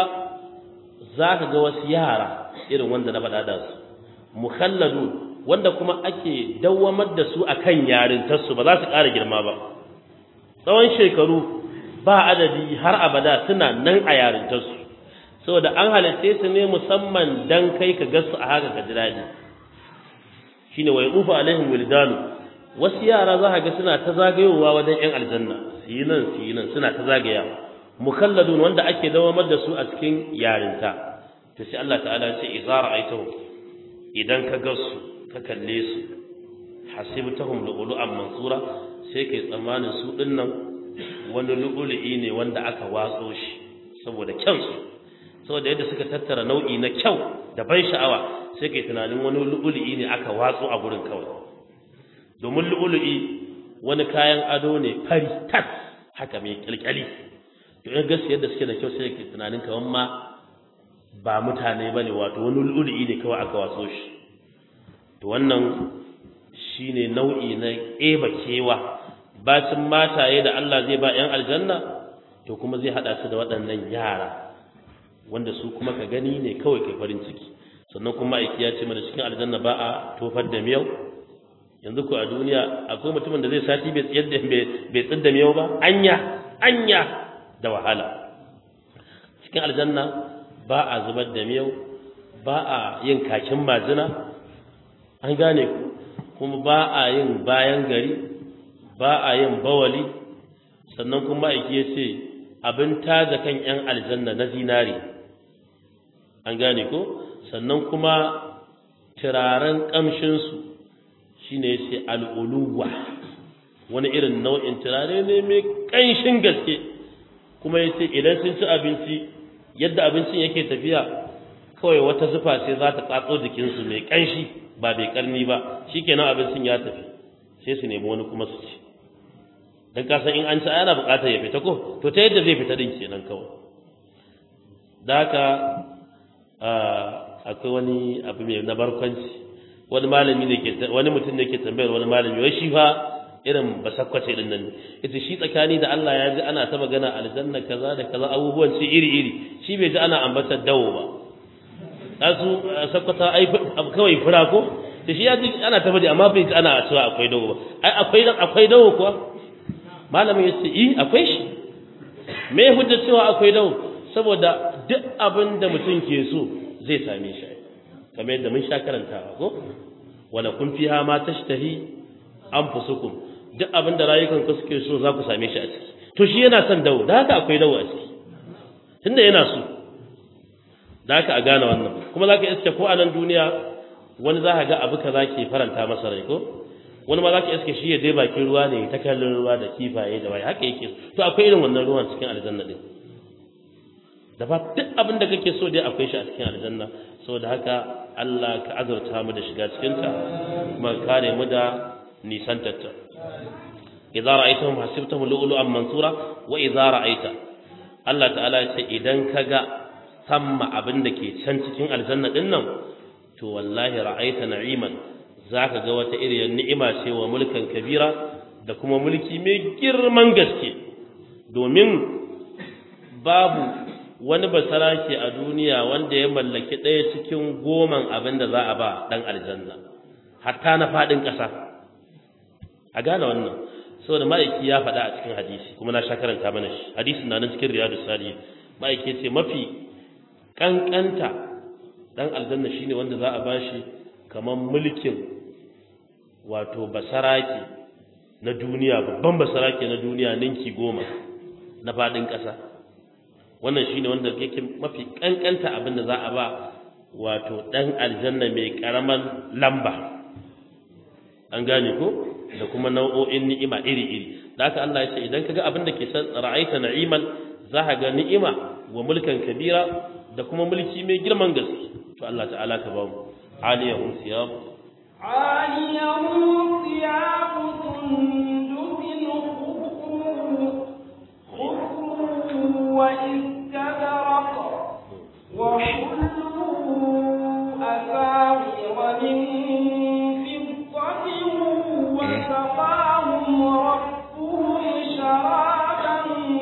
za ka ga wasu yara irin wanda na faɗa da su mukhalladun wanda kuma ake dawwamar da su akan yarintarsu ba za su ƙara girma ba tsawon shekaru ba adadi har abada suna nan a yarintarsu saboda an halitte su ne musamman dan kai ka gasu a haka ka ji daɗi shine wa yaqufu alaihim wildanu wasu yara za ka ga suna ta zagayowa wajen yan aljanna su yi nan su yi nan suna ta zagayawa mukalladun wanda ake dawamar da su a cikin yarinta to sai Allah ta'ala ya ce idza ra'aytahu idan ka gasu ka kalle su hasibtahum lu'lu'an mansura sai kai tsammanin su dinnan wani lu'lu'i ne wanda aka watso shi saboda kyansu saboda yadda suka tattara nau'i na kyau da ban sha'awa sai kai tunanin wani lu'lu'i ne aka watso a gurin kawai domin lu'lu'i wani kayan ado ne fari tas haka mai kyalkyali to in gaskiya yadda suke da kyau sai kai tunanin kawan ma ba mutane bane wato wani lu'lu'i ne kawai aka watso shi to wannan shine nau'i na eba kewa bacin mataye da Allah zai ba 'yan aljanna to kuma zai hada su da waɗannan yara wanda su kuma ka gani ne kawai kai farin ciki sannan kuma aiki ya ce mana cikin aljanna ba a tofar da miyau yanzu ko a duniya akwai mutumin da zai sati bai tsiyar da bai tsir da miyau ba anya anya da wahala cikin aljanna ba a zubar da miyau ba a yin kakin majina an gane ku kuma ba a yin bayan gari ba a yin bawali sannan kuma aiki ya ce abin taja kan 'yan aljanna na zinari an gane ko sannan kuma turaren ƙamshinsu shi ne ya ce al'uluwa wani irin nau'in turare ne mai ƙanshin gaske kuma ya ce idan sun ci abinci yadda abincin yake tafiya kawai wata zufa ce za ta tsatso jikinsu mai ƙanshi ba mai ƙarni ba shi kenan abincin ya tafi sai su nemi wani kuma su ci don kasan in an ci ana buƙatar ya fita ko to ta yadda zai fita din kenan kawai da haka akwai wani abu mai na barkwanci wani malami ne ke wani mutum ne ke tambayar wani malami wai shi fa irin basakwace din nan ita shi tsakani da Allah ya ji ana ta magana aljanna kaza da kaza abubuwan ci iri iri shi bai ji ana ambatar dawo ba asu sakwata ai kawai fura ko to shi ya ji ana ta faɗi amma bai ji ana cewa akwai dawo ba ai akwai akwai dawo kuwa malamin ya ce eh akwai shi me hujja cewa akwai dawo saboda duk abin da mutum ke so zai same shi kamar yadda mun sha karantawa ko wala kun fiha ma tashtahi anfusukum duk abin da rayukan ku suke so za ku same shi a ciki to shi yana son dawo da haka akwai dawo a ciki tunda yana so da haka a gane wannan kuma za ka iske ko a nan duniya wani za ka ga abu kaza ke faranta masa rai ko wani ma za ka iske shi ya dai bakin ruwa ne ta kallon ruwa da kifaye da waye haka yake to akwai irin wannan ruwan cikin aljanna din da ba duk abin da kake so dai akwai shi a cikin aljanna saboda haka Allah ka azurta mu da shiga cikin ta kuma kare mu da nisantarta idza ra'aytahum hasibtahum lu'lu'an mansura wa idza ra'aita Allah ta'ala ya ce idan kaga samma abin da ke can cikin aljanna din nan to wallahi ra'aita na'iman zaka ga wata iriyar ni'ima ce wa mulkan kabira da kuma mulki mai girman gaske domin babu wani basarake a duniya wanda ya mallaki ɗaya cikin goman abin da za a ba ɗan aljanna hatta na faɗin ƙasa a gane wannan saboda ma'aiki ya faɗa a cikin hadisi kuma na sha karanta mana shi hadisin na nan cikin riyadu sali ma'aiki ce mafi ƙanƙanta ɗan aljanna shine wanda za a ba shi kamar mulkin wato basarake na duniya babban basarake na duniya ninki goma na faɗin ƙasa wannan shine wanda yake mafi kankanta abin da za a ba wato dan aljanna mai karaman lamba an gane ko da kuma nau'o'in ni'ima iri-iri da haka Allah ya ce idan kaga abin da ke san ra'aita na'iman za ka ga ni'ima wa mulkan kabira da kuma mulki mai girman gaske to Allah ta'ala ka ba mu aliyahum siyab عاليهم ثياب سندس خضر واستبرق وحلوا أساور من فضة وسقاهم ربهم شرابا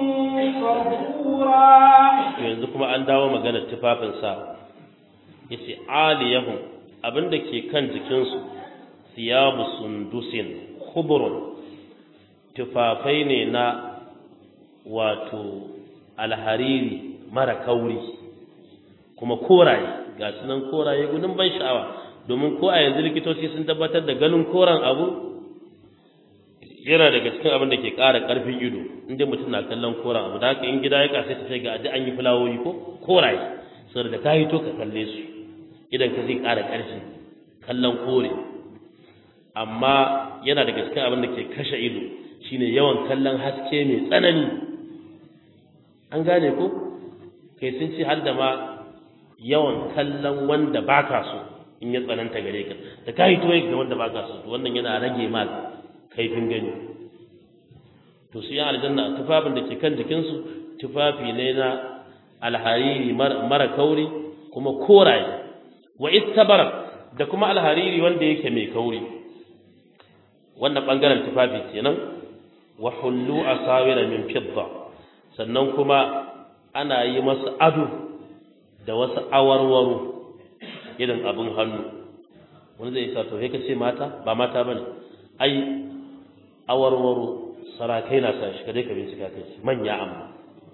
طهورا yanzu kuma an dawo maganar tufafinsa yace aliyahum abinda ke kan jikinsu siyabu sundusin khudrun tufafai ne na wato alhariri mara kauri kuma koraye ga sunan koraye gudun ban sha'awa domin ko a yanzu likitoci sun tabbatar da ganin koren abu yana daga cikin abin da ke ƙara ƙarfin ido inda mutum na kallon koren abu da haka in gida ya kasai ta sai ga an yi fulawoyi ko koraye saboda da ka hito ka kalle su idan ka zai ƙara ƙarfi kallon kore amma yana daga cikin abin da ke kashe ido shine yawan kallon haske mai tsanani an gane ko kai sun ce har da ma yawan kallon wanda baka so in ya tsananta gare ka da ka hito ga wanda baka so to wannan yana rage ma kaifin gani to su yi aljanna tufafin da ke kan jikinsu tufafi ne na alhariri mara kauri kuma koraye wa istabarak da kuma alhariri wanda yake mai kauri wannan bangaren tufafi kenan wa hullu asawira min fidda sannan kuma ana yi masa ado da wasu awarwaro irin abin hannu wani zai sa to sai ka ce mata ba mata bane ai awarwaro sarakai na sa shi kadai ka bincika kai manya amma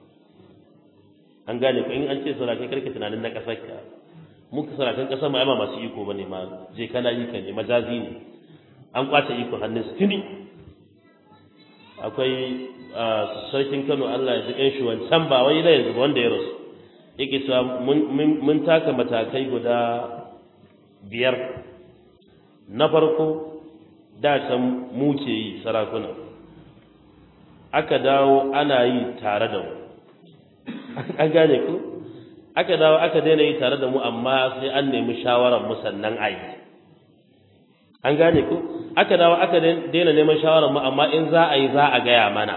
an gane ko in an ce sarakai karka tunanin na kasar ka muka sarakan kasar ma masu iko bane ma je kana yi ka ne majazi ne an kwace iko hannun su tuni akwai sarkin Kano Allah ya ji kan shi wancan ba wai da yanzu wanda ya rasu yake cewa mun taka matakai guda biyar na farko da can mu ke yi sarakuna aka dawo ana yi tare da mu an gane ku aka dawo aka daina yi tare da mu amma sai an nemi shawarar mu sannan a yi an gane ku aka dawo aka daina neman shawarar mu amma in za a yi za a gaya mana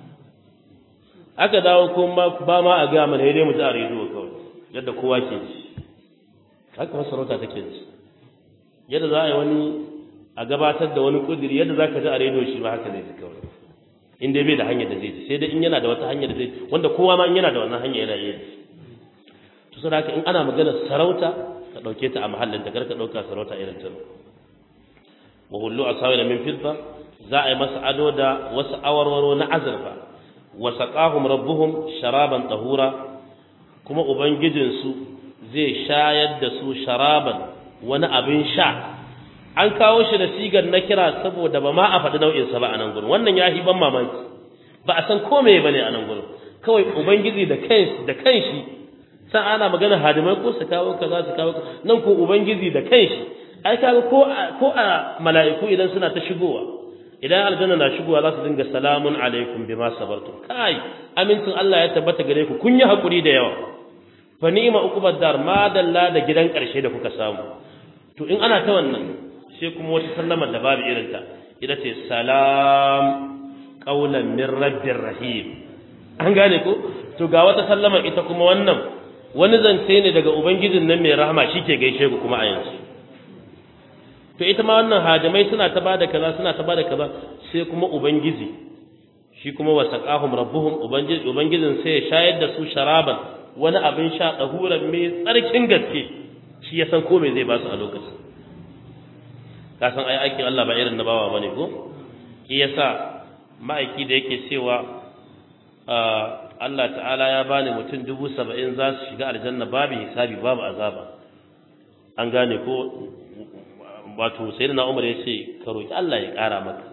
aka dawo kuma ba ma a gaya mana dai mu ji a rediyo kawai yadda kowa ke ji haka masarauta take ji yadda za a yi wani a gabatar da wani kudiri yadda za ka ji a rediyo shi ba haka zai ji kawai in dai bai da hanyar da zai ji sai dai in yana da wata hanyar da zai wanda kowa ma in yana da wannan hanya yana iya ji to saboda haka in ana magana sarauta ka dauke ta a mahallin ta kar ka dauka sarauta irin ta wa hullu asawira min fidda za a yi masa ado da wasu awarwaro na azurfa wa saqahum rabbuhum sharaban tahura kuma ubangijinsu zai shayar da su sharaban wani abin sha an kawo shi da sigar na kira saboda ba ma a faɗi nau'insa ba a nan gurin wannan ya ban mamaki ba a san ko meye bane a nan gurin kawai ubangiji da kanshi da kanshi san ana magana hadimai ko su kawo kaza su kawo nan ko ubangiji da kanshi ai kaga ko ko a mala'iku idan suna ta shigowa idan aljanna na shigowa za su dinga salamun alaikum bima sabartum kai amincin Allah ya tabbata gare ku kun yi hakuri da yawa fa ni'ma uqubad dar ma dalla da gidan karshe da kuka samu to in ana ta wannan sai kuma wata sallama da babu irin ta ita ce salam qaulan min rabbir rahim an gane ko to ga wata sallama ita kuma wannan wani zance ne daga ubangijin nan mai rahama shike gaishe ku kuma a yanzu to ita ma wannan hajimai suna ta bada kaza suna ta bada kaza sai kuma ubangiji shi kuma wasaqahum rabbuhum ubangiji ubangijin sai ya shayar da su sharaban wani abin sha dahuran mai tsarkin gaske shi ya san ko me zai ba su a lokacin ka san ai aikin Allah ba irin na bawa bane ko shi yasa ma'aiki da yake cewa Allah ta'ala ya bani mutum dubu saba'in za su shiga aljanna babu hisabi babu azaba an gane ko wato sai na umar ya ce ka roƙi Allah ya ƙara maka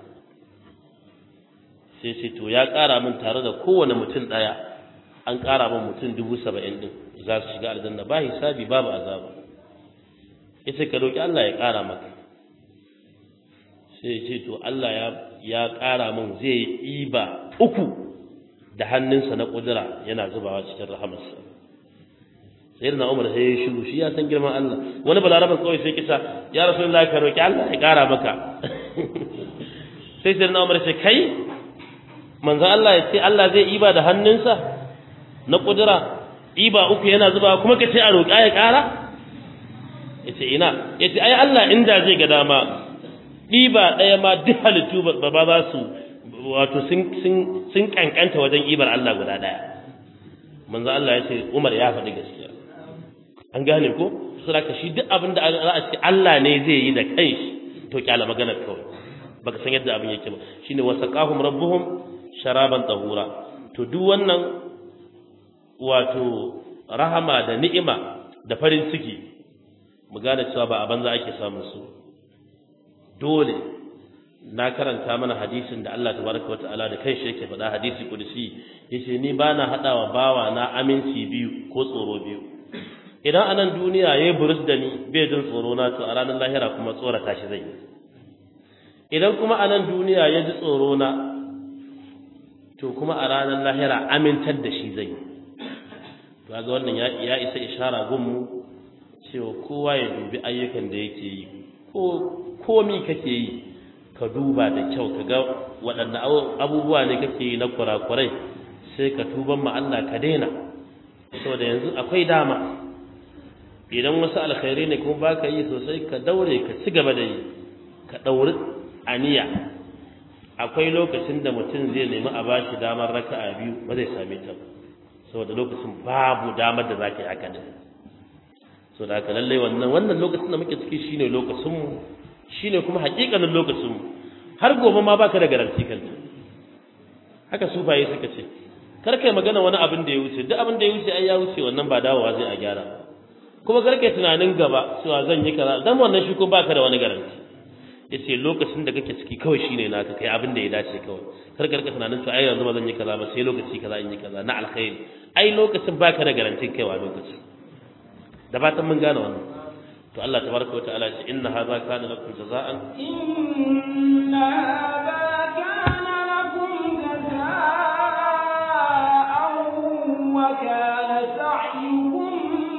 sai ce to ya ƙara min tare da kowane mutum ɗaya an ƙara min mutum dubu saba'in ɗin za su shiga aljanna ba hisabi babu azaba ya ce ka roƙi Allah ya ƙara maka sai ya ce to Allah ya ƙara min zai yi iba uku da hannunsa na ƙudura yana zubawa cikin rahamarsa sai na umar sai ya shiru shi ya san girman Allah wani balaraban kawai sai kisa ya rasulullahi ka roki Allah ya kara maka sai sai na umar sai kai manzo Allah ya ce Allah zai iba da hannunsa na kudura iba uku yana zuba kuma ka ce a roƙa ya kara yace ina yace ai Allah inda zai ga dama ɗiba ɗaya ma duk halittu ba ba za su wato sun sun sun kankanta wajen ibar Allah guda ɗaya manzo Allah ya ce Umar ya faɗi gaskiya an gane ko saboda shi duk abin da za a ce Allah ne zai yi da kanshi to kyala magana kawai baka san yadda abin yake ba shine wasaqahum rabbuhum sharaban tahura to duk wannan wato rahama da ni'ima da farin ciki mu gane cewa ba a banza ake samun su dole na karanta mana hadisin da Allah tabaraka wataala da kanshi yake faɗa hadisi kudusi yace ni bana hadawa bawa na aminci biyu ko tsoro biyu idan a nan duniya ya yi burus da ni bai jin tsoro na to a ranar lahira kuma tsorata shi zai idan kuma a nan duniya ya ji tsoro na to kuma a ranar lahira amintar da shi zai to ga wannan ya isa ishara gunmu cewa kowa ya dubi ayyukan da yake yi ko komi kake yi ka duba da kyau ka ga waɗanne abubuwa ne kake yi na kurakurai sai ka tuban ma Allah ka daina saboda yanzu akwai dama idan wasu alkhairi ne kuma baka yi sosai ka daure ka ci gaba da yi ka dauri aniya akwai lokacin da mutum zai nemi a bashi damar raka'a biyu ba zai same ta ba saboda lokacin babu damar da zaka yi haka din so da haka lalle wannan wannan lokacin da muke ciki shine lokacin mu shine kuma hakikanin lokacin mu har gobe ma baka da garanti kanta haka su baye suka ce kar kai magana wani abin da ya wuce duk abin da ya wuce ai ya wuce wannan ba dawowa zai a gyara kuma karka tunanin gaba cewa zan yi kaza dan wannan shi ko baka da wani garanti yace lokacin da kake ciki kawai shine naka kai abin da ya dace kawai kar karka tunanin cewa ai yanzu ba zan yi kaza ba sai lokaci kaza in yi kaza na alkhairi ai lokacin baka da garantin kaiwa lokaci da fatan mun gane wannan to Allah tabaraka wa ta'ala ce inna hadha kana lakum jaza'an inna hadha kana lakum jaza'an wa kana sa'yukum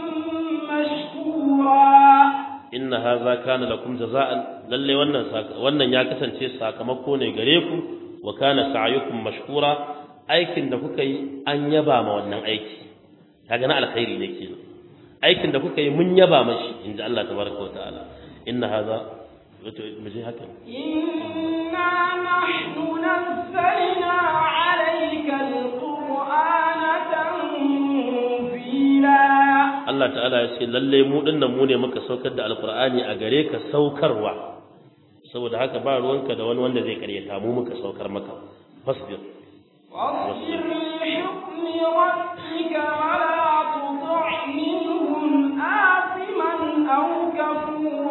inna hadha kana lakum jaza'an lalle wannan wannan ya kasance sakamako ne gare ku wa kana sa'yukum mashkura aikin da kuka yi an yaba ma wannan aiki kaga na alkhairi ne kenan aikin da kuka yi mun yaba mashi inda Allah tabaraka wa ta'ala inna hadha wato muje haka inna nahnu nazzalna alayka alqur'ana tanzila Allah ta'ala ya ce lalle mu dinnan mu ne muka saukar da alqur'ani a gare ka saukarwa saboda haka ba ruwanka da wani wanda zai karyata mu muka saukar maka fasbir واصبر لحكم ربك ولا تطع منهم آثما أو كفورا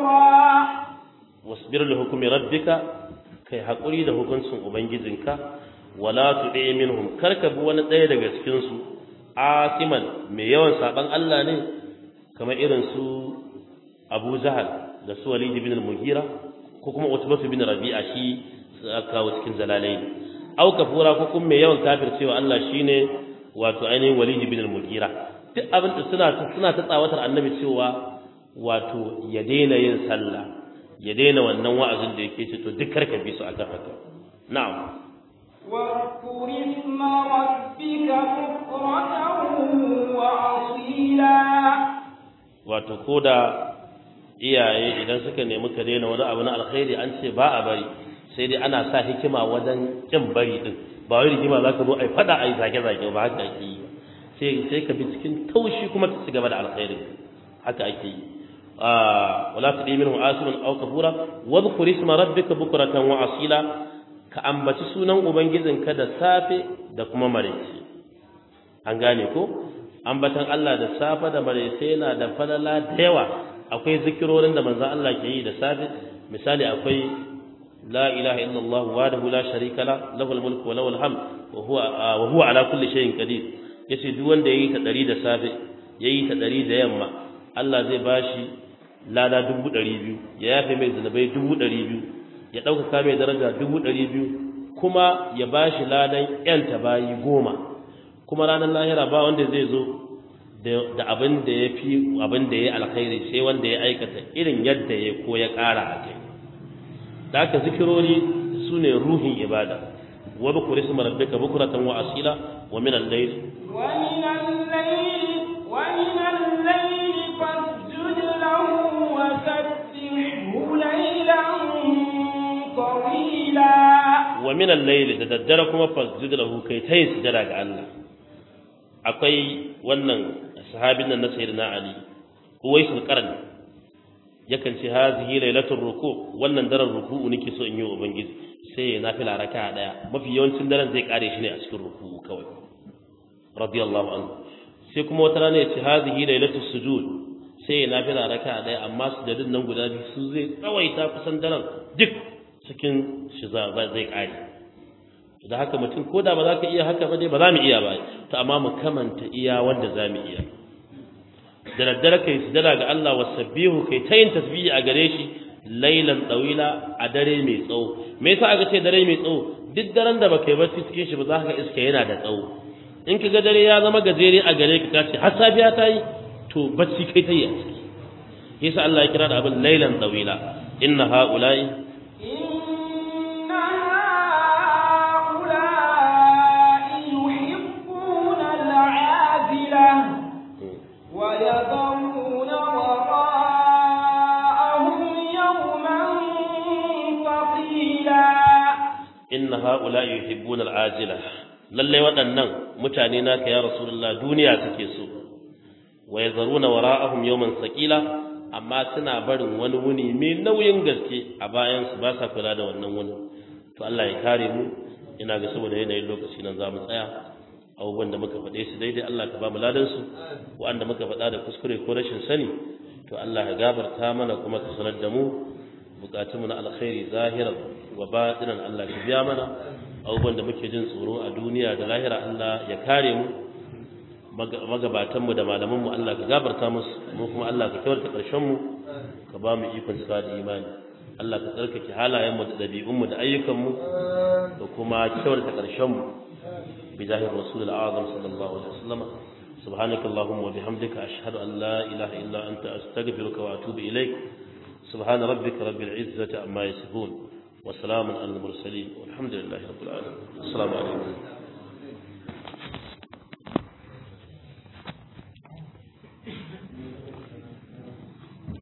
wasbir li hukmi rabbika kai hakuri da hukuncin ubangijinka wala tu'i minhum karka bi wani ɗaya daga cikin su asiman mai yawan saban Allah ne kamar irin su Abu Jahal da su Walid ibn al-Mughira ko kuma Utbah ibn Rabi'a shi kawo cikin zalalai au kafura ko kuma mai yawan kafircewa Allah shine wato ainihin Walid ibn al-Mughira duk abin da suna suna ta tsawatar annabi cewa wato ya daina yin sallah ya daina wannan wa'azin da yake ce to duk karka bi su akan haka na'am واذكر اسم ربك بكرة وأصيلا wato koda iyaye idan suka nemi ka daina wani abu na alkhairi an ce ba a bari sai dai ana sa hikima wajen kin bari din ba wai rigima za ka zo ai fada ai zage zage ba haka ake yi sai sai ka bi cikin taushi kuma ka ci gaba da alkhairi haka ake yi wala tudi minhu asimun aw kafura wadhkur isma rabbika bukratan wa asila ka ambaci sunan ubangijinka da safe da kuma maraice an gane ko ambatan Allah da safe da maraice yana da falala da yawa akwai zikirorin da manzon Allah ke yi da safe misali akwai la ilaha illallah wahdahu la sharika la lahul mulku wa lahul hamd wa huwa wa huwa ala kulli shay'in qadir yace duk wanda yayi ta 100 da safe yayi ta 100 da yamma Allah zai bashi lada dubu ɗari biyu ya yafe mai zunubai dubu ɗari biyu ya ɗaukaka mai daraja dubu ɗari biyu kuma ya ba shi ladan ƴanta bayi goma kuma ranar lahira ba wanda zai zo da abin da ya fi abin da ya alkhairi sai wanda ya aikata irin yadda ya ko ya ƙara a kai da haka zikirori su ne ruhin ibada wa bi kuri suma rabbika bukratan wa asila wa min al-layl wa min al-layl wa min al-layl fasjud lahu wa sabbihhu laylan tawila wa min al-layl da daddare kuma fasjud lahu kai tayi sujada ga Allah akwai wannan sahabin nan na sayyidina Ali Uwaisul Qarni yakan ce hazihi lailatul ruku wannan daren ruku'u nake so in yi wa ubangiji sai ya nafila raka'a daya mafi yawancin daren zai kare shi ne a cikin ruku'u kawai radiyallahu anhu sai kuma wata rana ya ce hazihi lailatul sujud sai ya nafila raka'a daya amma sujudin nan guda biyu su zai tsawaita kusan daren duk cikin shi zai kare da haka mutum ko da ba za ka iya haka ba dai ba za mu iya ba to amma mu kamanta iya wanda za mu iya da daddare kai sujada ga Allah wasabbihu kai ta yin tasbihi a gare shi lailan tsawila a dare mai tsawo me yasa aka ce dare mai tsawo duk daren da baka yi bacci cikin shi ba za ka iska yana da tsawo in ka ga dare ya zama gajere a gare ka kace har safiya ta yi to bacci kai ta yi a ciki yasa Allah ya kira da abin lailan tsawila inna haula'i ويذرون وراءهم يوما ثقيلا inna haula yuhibbuna al'ajila lalle waɗannan mutane naka ya rasulullah duniya suke so wa yazaruna wara'ahum yawman saqila amma suna barin wani wuni mai nauyin gaske a bayan su ba sa kula da wannan wuni to Allah ya kare mu ina ga saboda yanayin lokaci nan za mu tsaya abubuwan da muka faɗe su daidai Allah ka ba mu ladan su wanda muka faɗa da kuskure ko rashin sani to Allah ya gabarta mana kuma ka sanar da mu bukatunmu na alkhairi zahiran wa batinan Allah ka biya mana abubuwan da muke jin tsoro a duniya da lahira Allah ya kare mu magabatanmu da malamanmu Allah ka gabarta musu mu kuma Allah ka kyautata ƙarshen mu ka ba mu ikon cika da imani Allah ka tsarkake halayenmu da ɗabi'unmu da ayyukanmu da kuma kyautata ƙarshen mu بجاه الرسول الأعظم صلى الله عليه وسلم سبحانك اللهم وبحمدك أشهد أن لا إله إلا أنت أستغفرك وأتوب إليك سبحان ربك رب العزة عما يصفون وسلام على المرسلين والحمد لله رب العالمين السلام عليكم